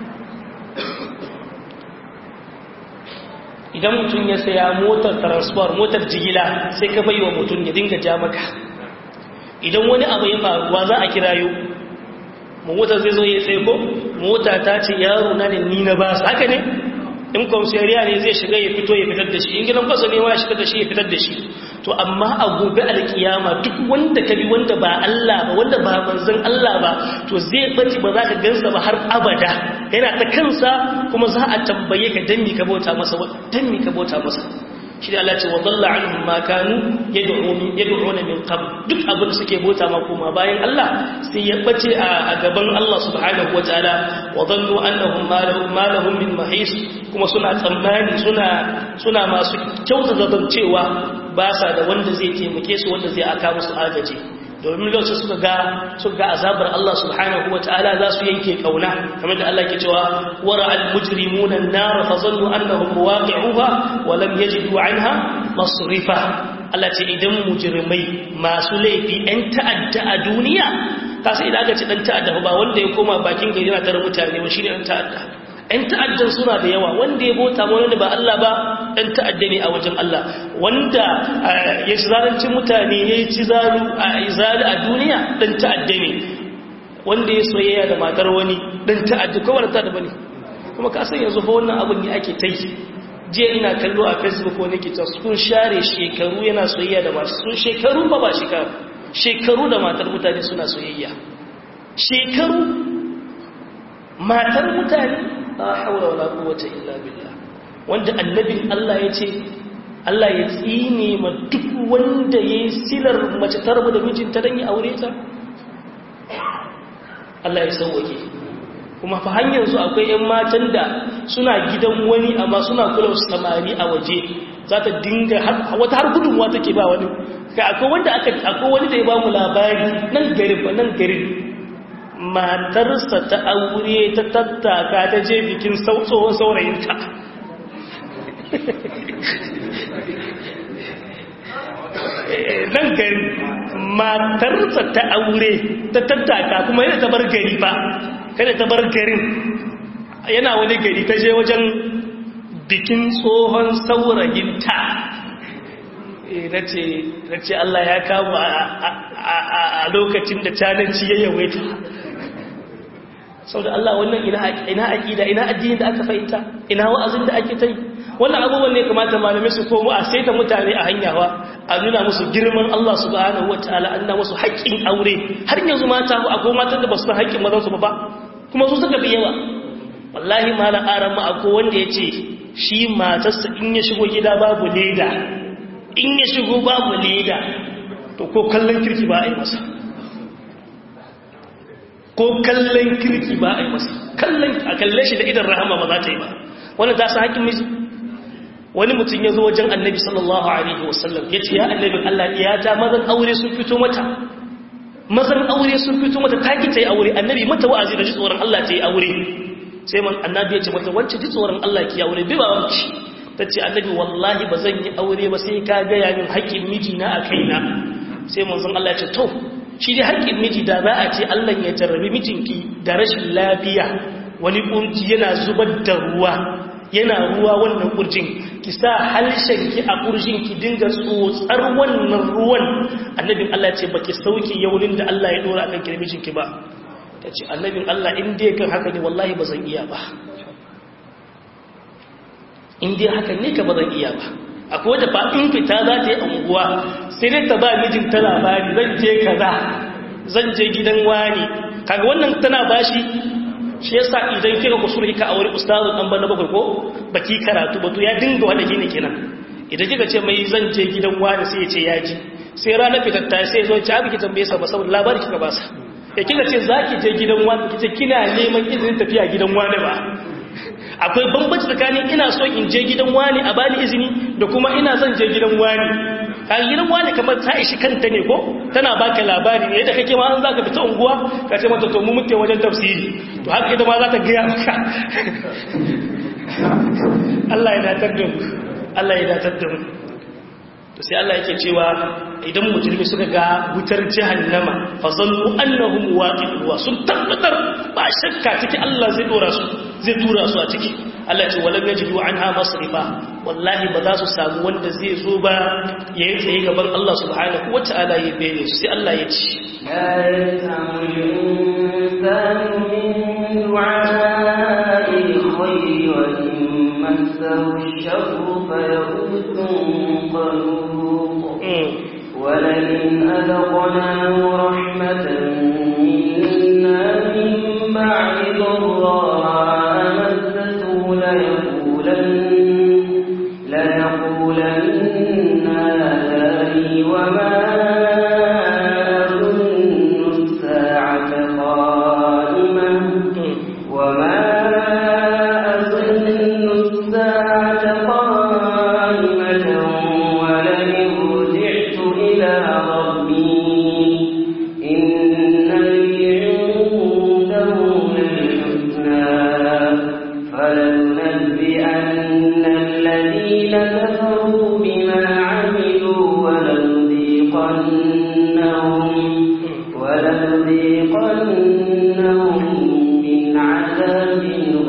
idan mutum ya saya motar transport motar jigila sai ka bai wa mutum ya dinga ja maka idan wani abu ya faruwa za a kirayo motar zai zo ya tsaye ko mota ta ce yaro na da ni na ba su haka ne in kwamsariya ne zai shiga ya fito ya fitar da shi in gidan kwasa ne ma ya shigar da shi ya fitar da shi to amma a gobe alkiyama duk wanda ka bi wanda ba Allah ba wanda ba manzon Allah ba to zai bace ba za ka gansa ba har abada yana ta kansa kuma za a tambaye ka dan mi ka bauta masa dan mi ka bauta masa shi da Allah ce wa dalla anhum ma kanu yad'una min qabl duk abin suke bauta ma kuma bayan Allah sai ya bace a gaban Allah subhanahu wataala wa dhannu annahum ma lahum ma lahum min mahis kuma suna tsammani suna suna masu kyautata cewa ba sa da wanda zai taimake su wanda zai aka musu agaji domin lokacin suka ga suka ga azabar Allah subhanahu wataala za su yanke kauna kamar da Allah ke cewa wara al-mujrimuna an-nar fa zannu annahum waqi'uha wa lam yajidu 'anha masrifa Allah ce idan mujrimai masu laifi ɗan ta'adda a duniya kasa idan aka ci dan ta'adda ba wanda ya koma bakin gari yana tare mutane ba shine dan ta'adda ‘yan ta'addan suna da yawa wanda ya bota wani ba Allah ba ɗan ta'adda ne a wajen Allah wanda ya ci zarancin mutane ya ci zaru a izali a duniya ɗan ta'adda ne wanda ya soyayya da matar wani ɗan ta'adda kawai ta da bane kuma ka san yanzu fa wannan abin ne ake ta yi jiya ina kallo a facebook wani ke sun share shekaru yana soyayya da masu sun shekaru ba ba shekaru shekaru da matar mutane suna soyayya shekaru matar mutane la haura wala quwwata illa billah wanda annabin Allah ya ce Allah ya tsine ma duk wanda yayi silar mace tarbu da mijinta dan ya aure ta Allah ya sauke kuma fa hanyar su akwai ƴan matan da suna gidan wani amma suna kula su samari a waje za ta dinga wata har gudunwa take ba wani kai akwai wanda aka akwai wani da ya ba mu labari nan garin ba nan garin matarsa ta aure ta tattaka ta je bikin tsohon saurayinta nan gari matarsa ta aure ta tattaka kuma yana ta bar gari ba kada ta bar garin yana wani gari ta je wajen bikin tsohon saurayinta na ce Allah ya kawo a lokacin da cananci ya yawaita sau da Allah wannan ina aƙida ina addini da aka fahimta ina wa'azin da ake ta yi wannan abubuwan ne kamata malamai su komo a saita mutane a hanyawa a nuna musu girman Allah subhanahu wataala an na musu haƙƙin aure har yanzu mata akwai matan da ba su san haƙƙin mazan su ba kuma su suka fi yawa wallahi malam aran ma akwai wanda ya ce shi matarsa in ya shigo gida babu leda in ya shigo babu leda to ko kallon kirki ba a yi masa ko kallon kirki ba a yi masa kallon a kalle shi da idan rahama ba za ta yi ba wani ta sa haƙin miji wani mutum ya zo wajen annabi sallallahu alaihi wasallam ya ce ya annabin Allah ya ta mazan aure sun fito mata mazan aure sun fito mata taki ta yi aure annabi mata wa'azi da ji tsoron Allah ta yi aure sai man annabi ya ce mata wacce ji tsoron Allah ki aure bai ba wanci ta ce annabi wallahi ba zan yi aure ba sai ka gaya min haƙƙin mijina a kaina sai manzon Allah ya ce to shi dai haƙƙin miji da za a ce Allah ya jarrabi mijinki da rashin lafiya wani kurji yana zubar da ruwa yana ruwa wannan kurjin ki sa halshen ki a kurjin ki dinga tsotsar wannan ruwan annabin Allah ce baki sauki yaunin da Allah ya dora akan kirmijin ki ba tace annabin Allah in dai kan haka ne wallahi ba zan iya ba in dai haka ne ka ba zan iya ba akwai wata fa in fita za ta yi unguwa sai dai ta ba mijin ta labari zan je kaza zan je gidan wani kaga wannan tana bashi shi yasa idan kika kusuri ka aure ustazu dan bana bakwai ko baki karatu ba to ya dinga wanda gine kenan idan kika ce mai zan je gidan wani sai ya ce ya ji sai ranar fitatta sai zo ci abiki tambaye sa ba saboda labari kika ba sa ya kika ce zaki je gidan wani kice kina neman izinin tafiya gidan wani ba akwai bambanci tsakanin ina so in je gidan wani a bani izini da kuma ina zan je gidan wani kan gidan wani kamar ta ishi kanta ne ko tana baka labari ne yadda kake ma an zaka fita unguwa ka ce mata to mu muke wajen tafsiri to haka ita ma za ta gaya maka Allah ya datar da mu Allah ya datar da mu to sai Allah yake cewa idan mujrimi suka ga wutar jahannama fa zannu annahum waqi'uha sun tabbatar ba shakka ciki Allah zai dora su zai tura su a ciki Allah ce walam yajidu anha masrifa wallahi ba za su samu wanda zai zo ba yayi tsaye gaban Allah subhanahu wataala ya bene su sai Allah ya ce لا يسمع الإنسان من دعاء الخير وإن مسه الشر فيئوس قنوط ولئن أذقناه رحمة منا من بعد ضراء مسته ليقولن ليقولن هذا لي وما أظن الساعة قائمة وما أظن الساعة قائمة ولئن رجعت إلى ربي إن لي عنده للحسنى فلننبئن الذين كفروا بما عملوا ولنذيقنهم ولنذيقنهم من عذاب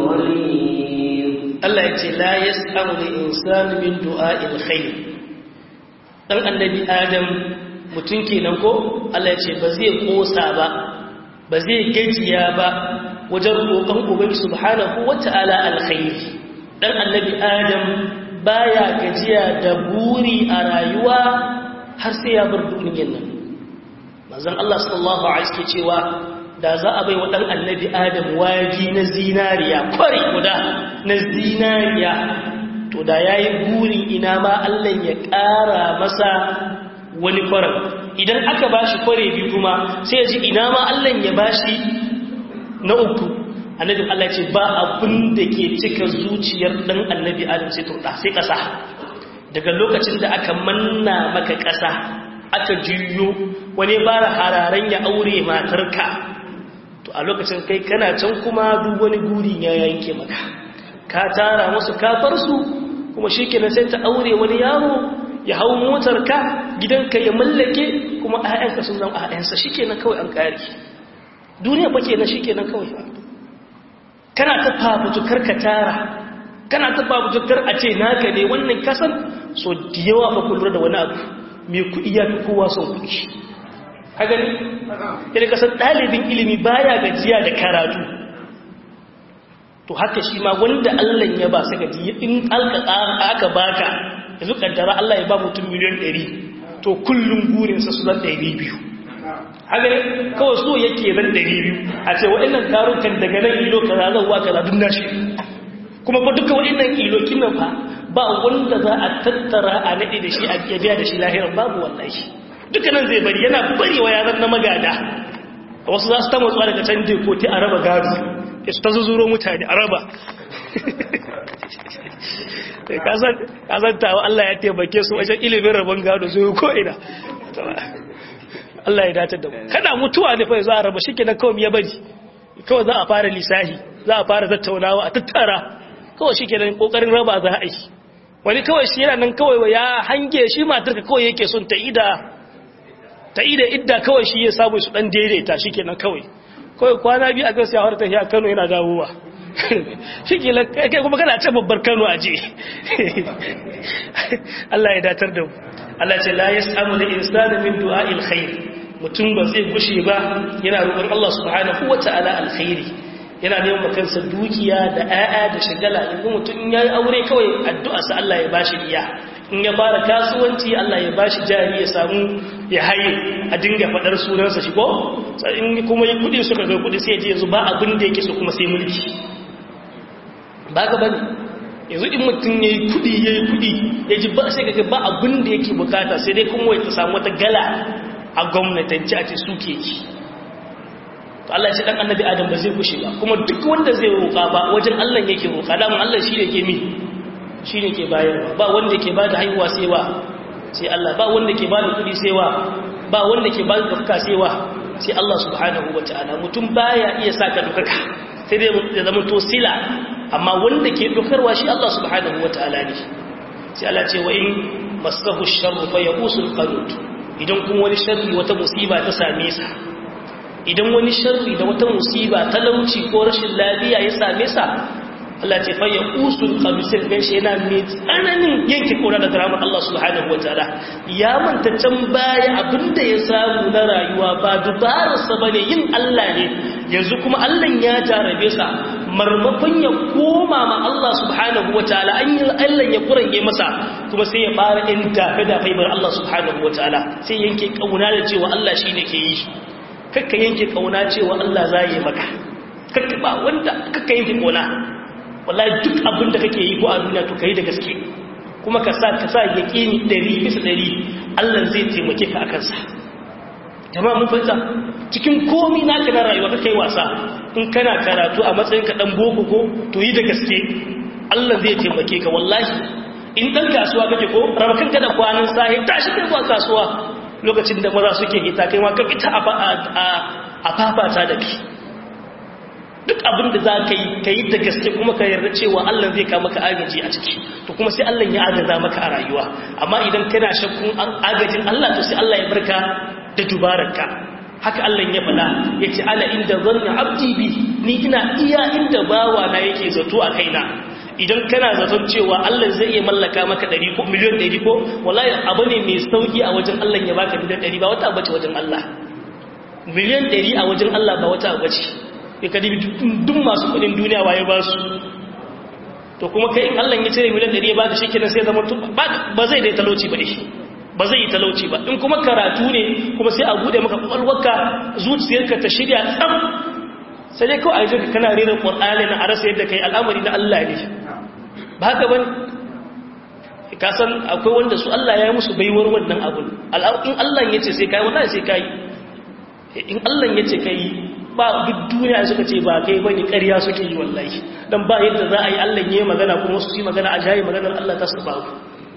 غليظ Allah ya ce la yas'amu al-insanu min du'a'il khair dan annabi adam mutum kenan ko Allah ya ce ba zai kosa ba ba zai gajiya ba wajen roƙon ubangi subhanahu wata'ala alkhairi dan annabi adam baya gajiya da buri a rayuwa har sai ya bar duniyar nan manzon Allah sallallahu alaihi wasallam cewa da za a bai wa ɗan annabi adam wagi na zinariya kwari guda na zinariya to da ya yi burin ina ma Allah ya ƙara masa wani kwarar idan aka ba shi kware biyu kuma sai ya ji ina ma Allah ya ba shi na uku annabin Allah ce ba abin da ke cika zuciyar ɗan annabi adam sai turɗa sai ƙasa daga lokacin da aka manna maka ƙasa aka juyo wani bara hararen ya aure matarka to a lokacin kai kana can kuma duk wani guri ya yanke maka ka tara musu kafarsu kuma shi kenan sai ta aure wani yaro ya hau motar ka gidanka ya mallake kuma ayyanka sun zama ayyansa shi kenan kawai an kare duniya ba kenan shi kenan kawai kana ta fafutukar ka tara kana ta fafutukar a ce naka ne wannan kasan so da yawa fa kullum da wani abu mai kuɗi ya fi kowa son kuɗi hagani yadda kasar ɗalibin ilimi baya gajiya da karatu to haka shi ma wanda Allah ya ba su gaji in aka baka yanzu kaddara Allah ya ba mutum miliyan 100 to kullum burinsa su zan 200 haka ne kawai so yake zan 200 a ce waɗannan tarukan daga nan ilo kaza zan wa kaza duk nashi kuma ba duka waɗannan ilo kinan fa ba wanda za a tattara a naɗe da shi a biya da shi lahirar babu wallahi dukkanin zai bari yana bari wa yaran na magada wasu za su ta matsuwa daga can dekoti a raba gado ya su ta zuzuro mutane a raba kazantawa Allah ya taimake su wajen ilimin rabon gado su ko'ina Allah ya datar da mu kana mutuwa ne fa za a raba shikenan kawai ya bari kawai za a fara lisahi za a fara tattaunawa a tattara kawai shikenan kokarin raba za a yi wani kawai shi yana nan kawai ya hange shi matarka kawai yake son ta ida ta ida idda kawai shi ya samu su dan daidaita shikenan kawai kawai kwana biyu a gaskiya har ta a Kano yana dawowa shikenan kai kuma kana ta babbar Kano aje Allah ya datar da mu Allah ce la yasamu lil insani min du'a'il khair mutum ba zai gushe ba yana roƙon Allah subhanahu wata'ala alkhairi yana neman kansa dukiya da ƴaƴa da shagala yanzu mutum in yayi aure kawai addu'a sa Allah ya bashi iya in ya fara kasuwanci Allah ya bashi jari ya samu ya haye a dinga fadar sunansa shi ko in kuma yi kudi suka ga kudi sai ya je yanzu ba abin da yake so kuma sai mulki ba ga bane yanzu in mutum ya yi kudi ya yi kudi ya ji ba sai kaga ba abin da yake bukata sai dai kuma ya ta samu wata gala a gwamnatanci a ce suke yi to Allah ya ce dan annabi adam ba zai kushe ba kuma duk wanda zai roƙa ba wajen Allah yake roƙa da mun Allah shi ne ke mi shi ne ke bayarwa ba wanda ke bada haihuwa sai wa sai Allah ba wanda ke bada kudi sai wa ba wanda ke bada dafka sai wa sai Allah subhanahu wataala mutum baya iya saka dukaka sai dai ya zama to sila amma wanda ke dokarwa shi Allah subhanahu wataala ne sai Allah ce wa in masahu sharru fa yaqusul qanut idan kuma wani sharri wata musiba ta same sa idan wani sharri da wata musiba talauci ko rashin lafiya ya same sa Allah ce fa yaqusul qanut sai gan shi yana mai tsananin yanke kora da ramar Allah subhanahu wataala ya manta can baya abinda ya samu na rayuwa ba dubararsa bane yin Allah ne yanzu kuma Allah ya jarabe sa marmakon ya koma ma Allah subhanahu wa ta'ala an yi Allah ya kurange masa kuma sai ya fara in dafe dafe bar Allah subhanahu wa ta'ala sai yanke kauna da cewa Allah shi ne ke yi kakka yanke kauna cewa Allah za yi maka kakka ba wanda kakka yanke kauna wallahi duk abin da kake yi ko a duniya to kai da gaske kuma ka sa ka sa yaqini 100 bisa 100 Allah zai taimake ka akan sa jama'a mun fahimta cikin komi naka na rayuwa kai wasa in kana karatu a matsayin ka dan boko ko to yi da gaske Allah zai taimake ka wallahi in dan kasuwa kake ko raba kanka da kwanan sahi tashi kai zuwa kasuwa lokacin da maza suke hita kai ma ka fita a fafata da kai duk abin da za ka yi ka yi da gaske kuma ka yarda cewa Allah zai kama ka agaji a ciki to kuma sai Allah ya agaza maka a rayuwa amma idan kana shakkun agajin Allah to sai Allah ya barka da dubararka haka Allah ya faɗa ya ce ala inda zanna abdi bi ni ina iya inda bawa na yake zato a kaina idan kana zaton cewa Allah zai iya mallaka maka 100 ko miliyan 100 ko wallahi abu ne mai sauki a wajen Allah ya baka miliyan 100 ba wata bace wajen Allah miliyan 100 a wajen Allah ba wata bace ya kadi duk masu kudin duniya waye ba su to kuma kai in Allah ya cire miliyan 100 ya baka shikenan sai zama ba zai dai talauci ba shi ba zai yi talauci ba in kuma karatu ne kuma sai a bude maka kwakwalwarka zuciyarka ta shirya tsam sai dai kawai a jirka kana rera ƙwar'ani na a rasa yadda kai al'amari na Allah ne ba haka ban ka san akwai wanda su Allah ya yi musu baiwar wannan abun in Allah ya ce sai kai wallahi sai kai in Allah ya ce kai ba duk duniya suka ce ba kai bane ƙarya suke yi wallahi dan ba yadda za a yi Allah ya yi magana kuma su yi magana a jayi maganar Allah ta su babu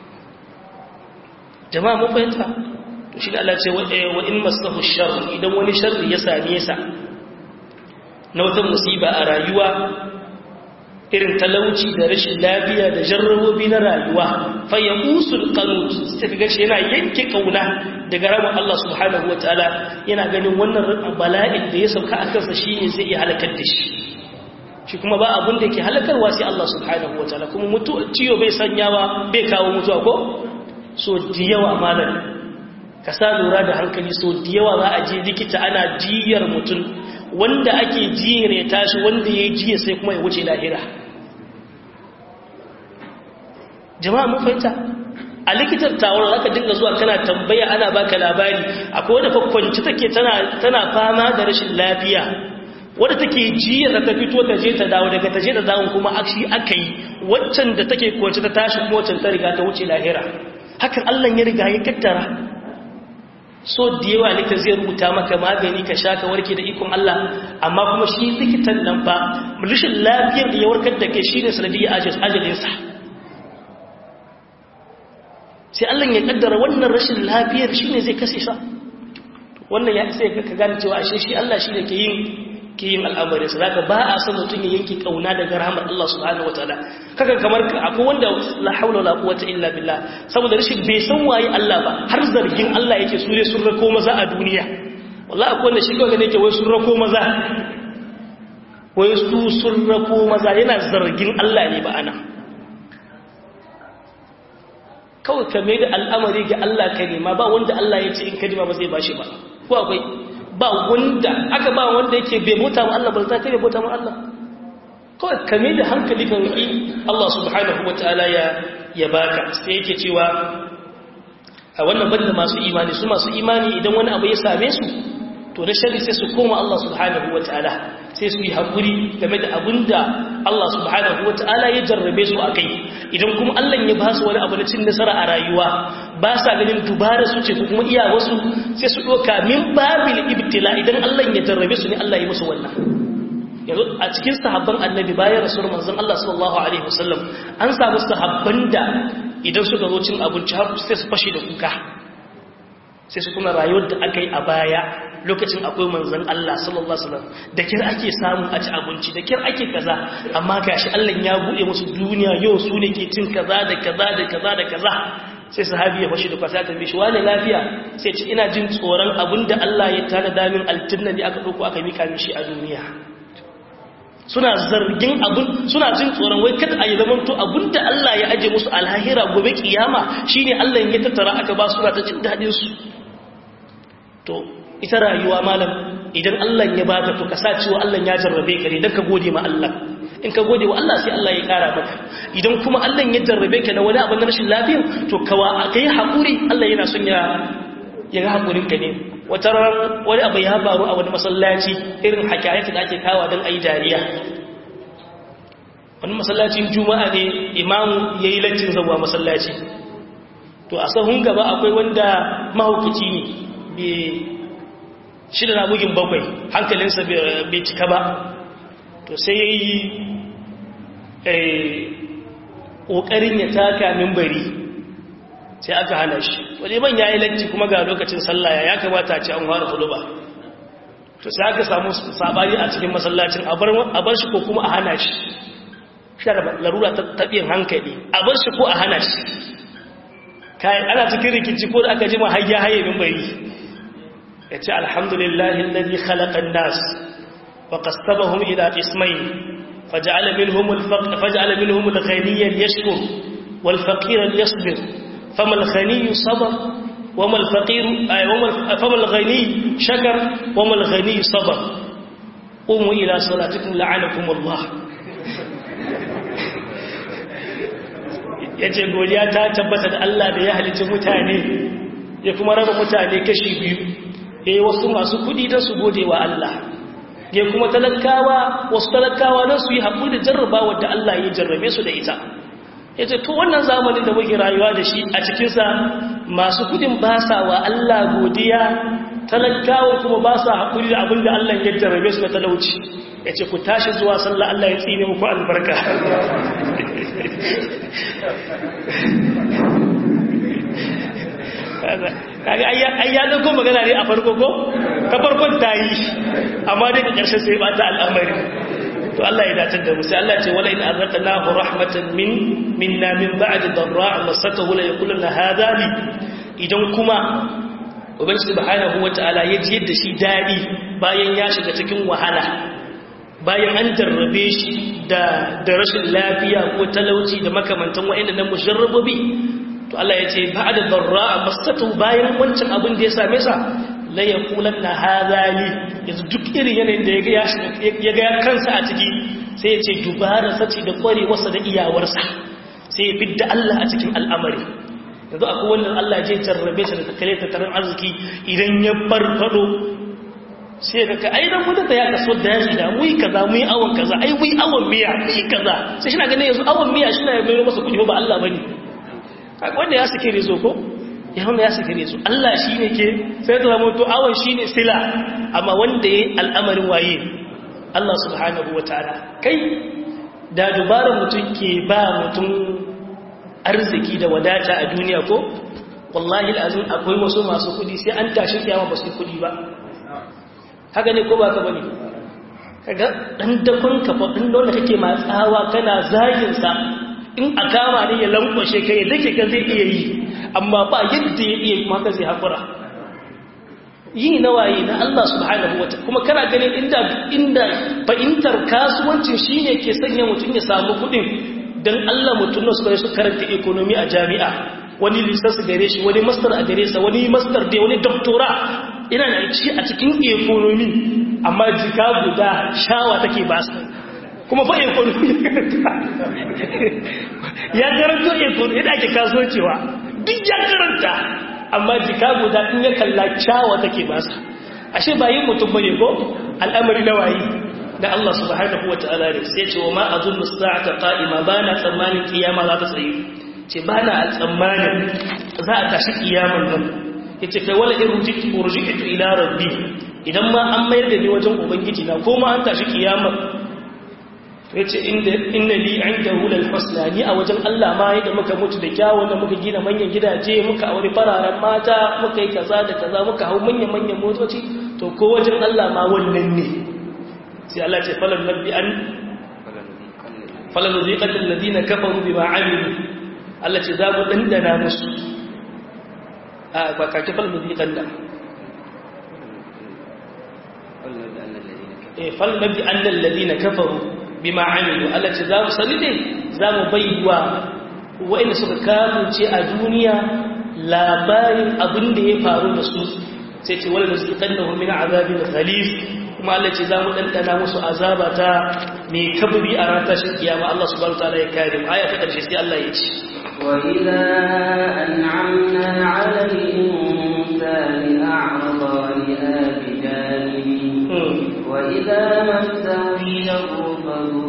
jama'a mun fahimta to shi da Allah ce wa in masahu sharr idan wani sharri ya same sa na wata musiba a rayuwa irin talauci da rashin lafiya da jarrabobi na rayuwa fa yaqusul qanut sai ga shi yana yanke kauna daga rabon Allah subhanahu wataala yana ganin wannan bala'in da ya sauka a kansa shine zai iya halakar da shi shi kuma ba abin da yake halakarwa sai Allah subhanahu wataala kuma mutu ciyo bai sanyawa bai kawo mutuwa ko so da yawa malam ka sa lura da hankali so da yawa za a je likita ana jiyar mutum wanda ake jiyar ya tashi wanda ya jiya sai kuma ya wuce lahira jama'a mun fahimta a likitar tawar zaka dinga zuwa kana tambaya ana baka labari akwai wanda kwakwanci take tana tana fama da rashin lafiya wadda take jiya da ta fito ta je ta dawo daga ta je ta dawo kuma akshi aka yi waccan da take kwanci ta tashi kuma waccan ta riga ta wuce lahira hakan Allah ya riga ya kaddara so da yawa likita zai rubuta maka magani ka sha ka warke da ikon Allah amma kuma shi likitan nan fa rashin lafiyar da ya warkar da kai shine sanadiyar ajalinsa sai Allah ya kaddara wannan rashin lafiyar shine zai kashe sa wannan ya sai ka gane cewa ashe shi Allah shi ne ke yin ke yin al'amari sa zaka ba a san mutum ya yanke kauna daga rahmar Allah subhanahu wataala kaga kamar akwai wanda la haula wala quwwata illa billah saboda rashin bai san waye Allah ba har zargin Allah yake su ne sun rako maza a duniya wallahi akwai wanda shi kawai ne yake wai sun rako maza wai su sun rako maza yana zargin Allah ne ba ana kawai ka mai da al'amari ga Allah ka nema ba wanda Allah ya ce in kadima ba zai bashi ba ko akwai ba wanda aka ba wanda yake bai bauta ma Allah ba za ta bai bauta ma Allah kawai ka mai da hankali ka roƙi Allah subhanahu wataala ya ya baka sai yake cewa a wannan banda masu imani su masu imani idan wani abu ya same su to na shari sai su koma Allah subhanahu wataala sai su yi haƙuri game da abinda Allah subhanahu wataala ya jarrabe su akai idan kuma Allah ya ba su wani abu na cin nasara a rayuwa ba sa ganin dubara su ce ko kuma iya wasu sai su ɗoka min babil ibtila idan Allah ya jarrabe su ne Allah ya musu wannan yanzu a cikin sahabban annabi bayan rasuwar manzon Allah sallallahu alaihi wasallam an samu sahabban da idan suka zo cin abinci har sai su fashe da kuka sai su kuma rayuwar da aka yi a baya lokacin akwai manzan Allah sallallahu Alaihi wasallam da kir ake samu a ci abinci da kir ake kaza amma gashi Allah ya buɗe musu duniya yau su ne ke cin kaza da kaza da kaza da kaza sai sahabi ya fashi da kwasa ta bishi wani lafiya sai ce ina jin tsoron abin da Allah ya tana damin aljanna ne aka ɗauko aka mika mishi a duniya suna zargin abin suna jin tsoron wai kada a yi zamanto abin da Allah ya aje musu alhahira gobe kiyama shine Allah ya tattara aka ba su ta jin daɗin su to ita rayuwa malam idan Allah ya baka to ka sa cewa Allah ya jarrabe ka ne dan ka gode ma Allah in ka gode wa Allah sai Allah ya kara maka idan kuma Allah ya jarrabe ka da wani abu na rashin lafiya to kawa kai hakuri Allah yana son ya ya ga hakurin ka ne wata ran wani abu ya faru a wani masallaci irin hakayatu da ake kawa dan ayi dariya wani masallacin juma'a ne imamu yayi laccin zawa masallaci to a sahun gaba akwai wanda mahaukaci ne shida na bugin bakwai hankalinsa bai cika ba to sai ya yi ƙoƙarin ya taka mimbari sai aka hana shi wani ban ya yi latti kuma ga lokacin sallaya ya kamata ce an ware hudu ba to sai aka samu sabari a cikin masallacin a bar shi ko kuma a hana shi shi da larura ta taɓin hankali a bar shi ko a hana shi kayan ana cikin rikici ko da aka jima hayya haye mimbari ya ce alhamdulillahi lalzi khalaƙan nas wa kastabahum ila ismai faja'ala minhum al-faqr faja'ala minhum al-ghaniyya yashkur wal faqira yasbir fama al-ghani sabar wama al-faqir ay wama fama al-ghani shakar wama al-ghani sabar qumu ila salatikum la'anakum Allah yace godiya ta tabbata da Allah da ya halicci mutane ya kuma raba mutane kashi biyu ya yi wasu masu kudi don su gode wa Allah ya kuma talakawa wasu talakawa don su yi haƙuri da jarraba wadda Allah ya jarrabe su da ita ya ce to wannan zamanin da muke rayuwa da shi a cikinsa masu kudin ba sa wa Allah godiya talakawa kuma ba sa haƙuri da abin da Allah ya jarrabe su da talauci ya ce ku tashi zuwa sallah Allah ya tsine muku albarka kaga ai ya dauko magana ne a farko ko ta farkon ta yi amma dai ka karshe sai ba ta al'amari to Allah ya dace da mu sai Allah ce wala in azaqnahu rahmatan min minna min ba'di darra masatahu la yaquluna hadha li idan kuma ubangi subhanahu wataala ya ji yadda shi dadi bayan ya shiga cikin wahala bayan an jarrabe shi da da rashin lafiya ko talauci da makamantan wa'annan nan musharrabobi to Allah ya ce ba da barra masatu bayan wancan abin da ya same sa la yaqulanna hadali yanzu duk irin yanayin da ya ga kansa a ciki sai ya ce dubara sace da kwarewarsa da iyawarsa sai ya fidda Allah a cikin al'amari yanzu akwai wannan Allah ya jarrabe shi da takare tattarin arziki idan ya farfado sai ga ka ai dan mutum da ya kaso da yaji da mu yi kaza mu yi awon kaza ai mu yi awon miya mu yi kaza sai shi na ganin yanzu awon miya shi na ya bayar masa kudi ba Allah bane wanda ya suke rezo ko ya wanda ya suke rezo Allah shi ne ke sai da zama to awon shi ne sila amma wanda ya yi al'amarin waye Allah subhanahu wa ta'ala kai da dubarar mutum ke ba mutum arziki da wadata a duniya ko wallahi alazim akwai wasu masu kudi sai an tashi kiyama ba su yi kudi ba haka ne ko ba ka bane kaga dan dakon ka fa din dole kake matsawa kana zagin sa in a kama ne ya lankwashe kai dake ka zai iya yi amma ba yadda ya iya kuma ka zai hakura yi na waye na Allah subhanahu wa kuma kana ganin inda inda fahimtar kasuwancin shine ke sanya mutum ya samu kudin dan Allah mutum ne suka su karanta economy a jami'a wani lisansi gare shi wani master a gare sa wani master dai wani doctora ina da ci a cikin economy amma jika guda shawa take ba su kuma fa economy ya karanta economy yadda ake kasuwancewa duk ya karanta amma jika guda in ya kalla shawa take ba su ashe ba yin mutum bane ko al'amari na waye da Allah subhanahu wa ta'ala ne sai ce wa ma azunnu sa'ata qa'ima bana tsammanin kiyama za ta tsaye ce bana tsammanin za a tashi kiyaman nan yace kai wala irjitu urjitu ila rabbi idan ma an mayar da ni wajen ubangiji na ko ma an tashi kiyama yace inda inna li indahu lal husna ni a wajen Allah ma yadda muka mutu da kyawun da muka gina manyan gidaje muka aure fararen mata muka yi kaza da kaza muka hau manyan manyan motoci to ko wajen Allah ma wannan ne sai Allah ce falan nabbi an falan nuziqat alladhina kafaru bima amilu Allah ce za mu dandana musu a ba ka ce falan nuziqan da eh falan nabbi an alladhina kafaru bima amilu Allah ce za mu sani ne za mu baiwa wa'inda suka kamunce a duniya labarin abin da ya faru da su sai ce wala nuziqannahum min azabin ghalib kuma Allah ce za mu ɗanɗana musu azaba ta mai kabri a ran tashin kiyama Allah subhanahu wataala ya kare mu aya ta ƙarshe sai Allah ya ce وإذا أنعمنا على الإنسان أعرض ولآ بجانبه وإذا مسه الشر فذو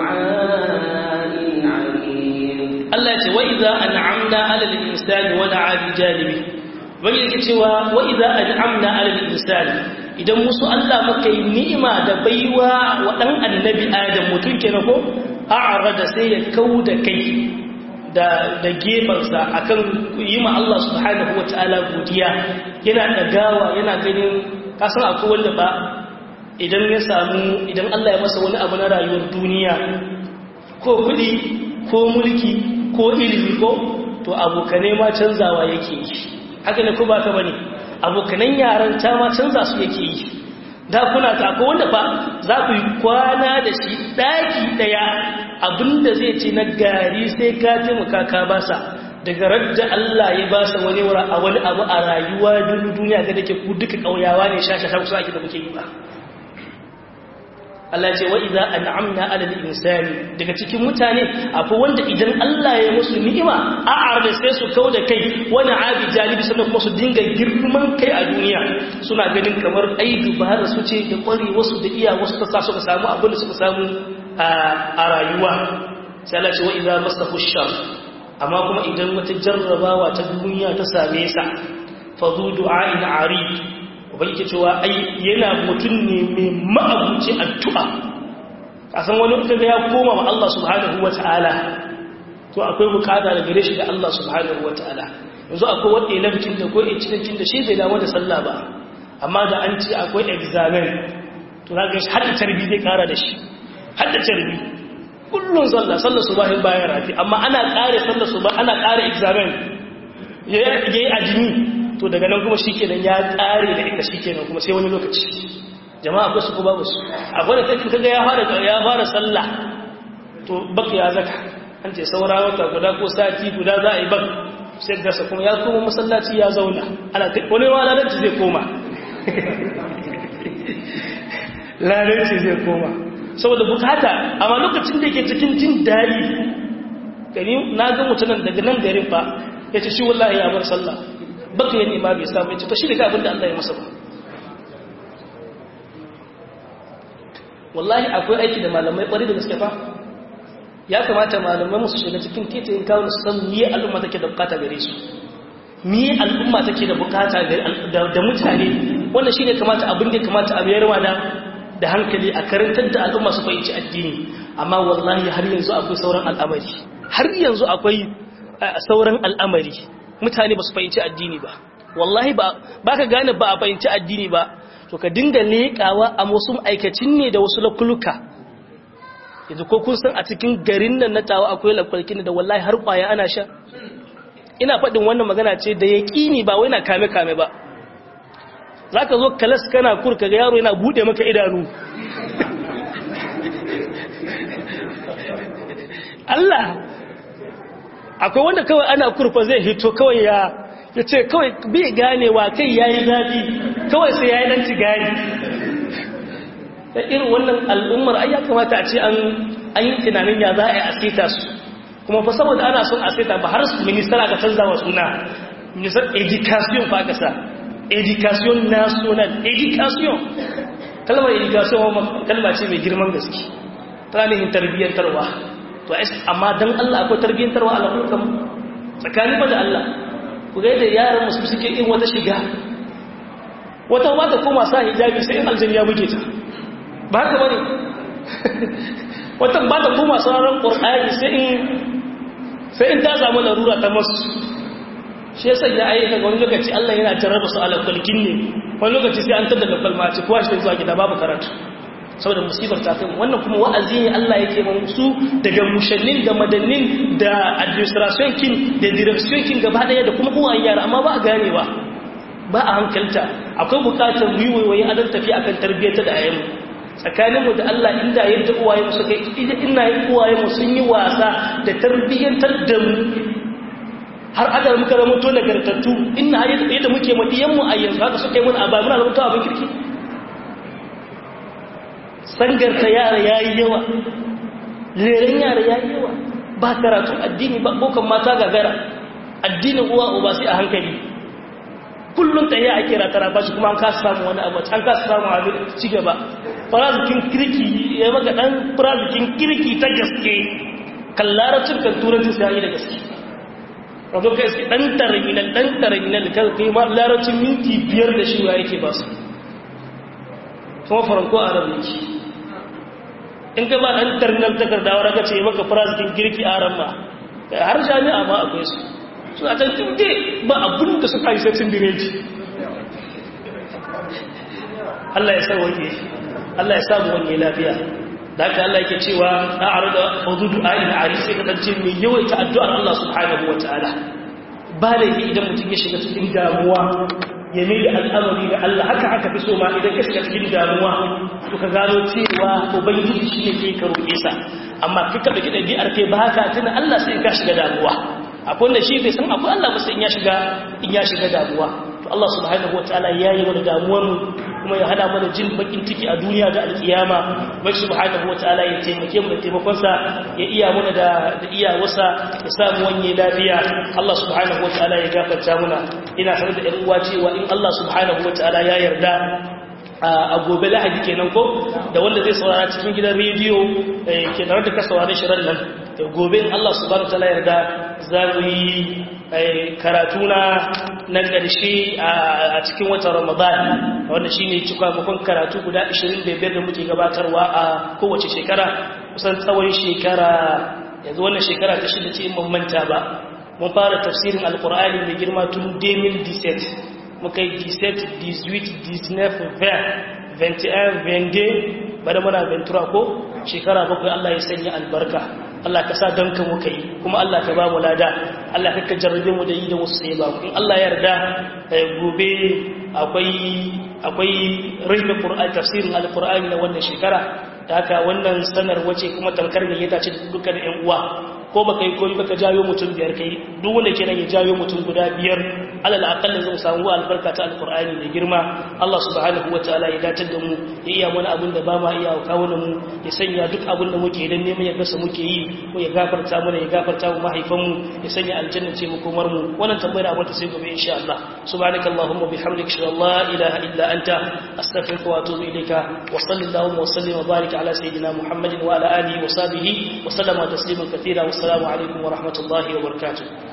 دعاء عريض Allah ya ce wa idza an'amna 'ala al-insani wa da'a bi janibi wani yake cewa wa idza an'amna 'ala al-insani idan musu Allah muka yi ni'ima da baiwa wa ɗan annabi Adam mutum kenan ko a'arada sai ya kauda kai da da gefansa akan yi ma Allah subhanahu wataala godiya yana dagawa yana ganin kasan akwai wanda ba idan ya samu idan Allah ya masa wani abu na rayuwar duniya ko kuɗi ko mulki ko ilimi ko to abokane ma canzawa yake yi haka ne ko ba ka bane abokanan yaran ta ma canza su yake yi da kuna ta ko wanda fa za ku yi kwana da shi daki daya abinda zai ce na gari sai ka taimaka ka basa daga radda Allah ya basa wani wura a wani abu a rayuwa duniya ga dake ku duka kauyawa ne shasha ta kusa ake da muke yi ba Allah ce wa idza an'amna 'ala al-insani daga cikin mutane akwai wanda idan Allah ya musu ni'ima a arda sai su kauda kai wani abi jalibi sannan kuma su dinga girman kai a duniya suna ganin kamar ai dubara su ce da kware wasu da iya wasu ta sa suka samu abin da suka samu a rayuwa sai Allah ce wa idza masahu shar amma kuma idan wata jarrabawa ta duniya ta same sa fa zu du'a'in 'arid ubangiji cewa ai yana mutum ne mai ma'abuci addu'a kasan wani kaga ya koma wa Allah subhanahu wata'ala to akwai bukata da gare shi da Allah subhanahu wata'ala yanzu akwai wanda ya lafikin da ko cikin da shi bai damu da sallah ba amma da an ce akwai examen to za ga shi hadda tarbi zai kara da shi hadda tarbi kullun sallah sallah subahin bayan rafi amma ana kare sallah subah ana kare examen yayi ajimi to daga nan kuma shikenan ya kare da ita shikenan kuma sai wani lokaci jama'a ba su ko babu su akwai da kai kaga ya fara ya fara sallah to baka ya zaka an ce saura wata guda ko sati guda za a yi bak sai gasa kuma ya koma masallaci ya zauna ana wani ma lalarci zai koma lalarci zai koma saboda bukata amma lokacin da yake cikin jin daɗi gani na ga mutanen daga nan garin fa ya ce shi wallahi ya bar sallah baka yin ima bai samu ya ce to shi daga abin da Allah ya masa ba wallahi akwai aiki da malamai ƙwari da gaske fa ya kamata malamai musu shiga cikin titiyin kawo su san miye al'umma take da bukata gare su miye al'umma take da bukata da mutane wannan shine kamata abin da kamata a bayarwa da da hankali a karantar da al'umma su fahimci addini amma wallahi har yanzu akwai sauran al'amari har yanzu akwai sauran al'amari mutane ba su fahimci addini ba wallahi ba ka gane ba a fahimci addini ba to ka dinga leƙawa a wasu aikacin ne da wasu lakuluka yanzu ko kun san a cikin garin nan na tawa akwai lakwalkin da wallahi har kwaya ana sha ina faɗin wannan magana ce da ya ƙini ba wai na kame-kame ba za ka zo kalas kana kurka ga yaro yana buɗe maka idanu Allah akwai wanda kawai ana kurfa zai hito kawai ya ya ce kawai bai ganewa kai ya yi zafi kawai sai ya yi ɗan gani da irin wannan al'ummar ai ya kamata a ce an yi tunanin ya za a yi asita su kuma fa saboda ana son asita ba har su ministar aka canza wa suna ministar education fa aka sa education national education kalmar education kalma ce mai girman gaske ta nihin tarbiyyantarwa to amma don Allah akwai tarbiyyantarwa a lafukan tsakanin ba da Allah ku ga yadda yaran musu suke yin wata shiga wata ba ta koma sa hijabi sai in aljani ya buge ta ba haka bane wata ba ta koma sauraron qur'ani sai in sai in ta samu larura ta masu shi yasa ya ayyuka ga wani lokaci Allah yana jarraba su ala kulkin ne wani lokaci sai an tada da kalma ci kowa shi zuwa gida babu karatu saboda musibar ta kai wannan kuma wa'azi ne Allah yake mun su daga mushannin da madannin da administration kin da direction kin gaba daya da kuma uwayen yara amma ba a ganewa ba a hankalta akwai bukatar mu yi waiwaye a dan tafi akan tarbiyyar da ayyamu tsakaninmu da Allah inda yadda uwaye mu suka ina yi uwaye mu sun yi wasa da tarbiyyantar da mu har aka muka zama to nagartattu ina yadda muke madiyan mu a yanzu haka suka yi mun aba muna zama abin kirki sangarta yara yayi yawa leren yara yayi yawa ba karatu addini ba bokan mata gagara addinin uwa uba sai a hankali kullum ta yi a kira tara ba shi kuma an kasa samu wani abu an kasa samu abin ci gaba farazikin kirki ya maka dan farazikin kirki ta gaske kan larabcin kan turanci sai yi da gaske wato kai sai dan terminal dan terminal kan kai ma larabcin minti biyar da shi wa yake ba su kuma faranko a rabu yake in ka ba dan terminal takardawa raka ce maka farazikin kirki a ran ma har jami'a ma akwai su suna can tunde ba abin da suka yi sai direji Allah ya sauwake Allah ya samu wani lafiya da haka Allah yake cewa a arda hududu ayin ari sai kasance mai yawaita addu'ar Allah subhanahu wataala ba da idan mutum ya shiga cikin damuwa ya mai da al'amari da Allah haka haka fi so ma idan ka shiga cikin damuwa to ka gano cewa ubangiji shi ne ke ka roƙe sa amma kika da kidan bi'ar kai ba haka tuna Allah sai ka shiga damuwa akwai wanda shi bai san akwai Allah ba sai in ya shiga in ya shiga damuwa to Allah subhanahu wataala yayi mana damuwar mu kuma ya hada mana jin bakin ciki a duniya da alkiyama bai subhanahu wataala ya taimake mu da taimakon sa ya iya mana da da iya wasa ya samu wanye lafiya Allah subhanahu wataala ya gafarta muna ina sanar da ƴan uwa cewa in Allah subhanahu wataala ya yarda a gobe lahadi kenan ko da wanda zai saurara cikin gidan rediyo ke da ka saurari shirin nan gobe in Allah subhanahu wataala yarda za mu yi karatu na na ƙarshe a cikin watan Ramadan wanda shine cikakken karatu guda 25 da muke gabatarwa a kowace shekara kusan tsawon shekara yanzu wannan shekara ta shida ce in mun manta ba mun fara tafsirin alqur'ani mai girma tun 2017 muka yi 17 18 19 20 21 22 bada muna ventura ko shekara bakwai Allah ya sanya albarka Allah ka sa danka muka yi kuma Allah ka ba mu lada Allah ka jarrabe mu da yi da wasu sai ba in Allah ya yarda gobe akwai akwai rufe Qur'ani tafsirin alqur'ani na wannan shekara da haka wannan sanar wace kuma tamkar ne ya tace dukkan ƴan uwa ko baka yi koyi baka jayo mutum biyar kai duk wanda ke nan ya jayo mutum guda biyar alal aqalla zan samu albarka ta alqur'ani da girma Allah subhanahu wataala ya datar da mu ya iya mana abin da ba ma iya kawo mu ya sanya duk abin da muke dan neman ya gasa muke yi ko ya gafarta mana ya gafarta mu mahaifan mu ya sanya aljanna ce mu komar mu wannan tambayar abin ta sai gobe insha Allah subhanakallahumma bihamdika shalla la ilaha illa anta astaghfiruka wa atubu ilayka wa sallallahu wa sallim wa barik ala sayidina muhammadin wa ala alihi wa sahbihi wa sallama tasliman katira wa assalamu alaikum wa rahmatullahi wa barakatuh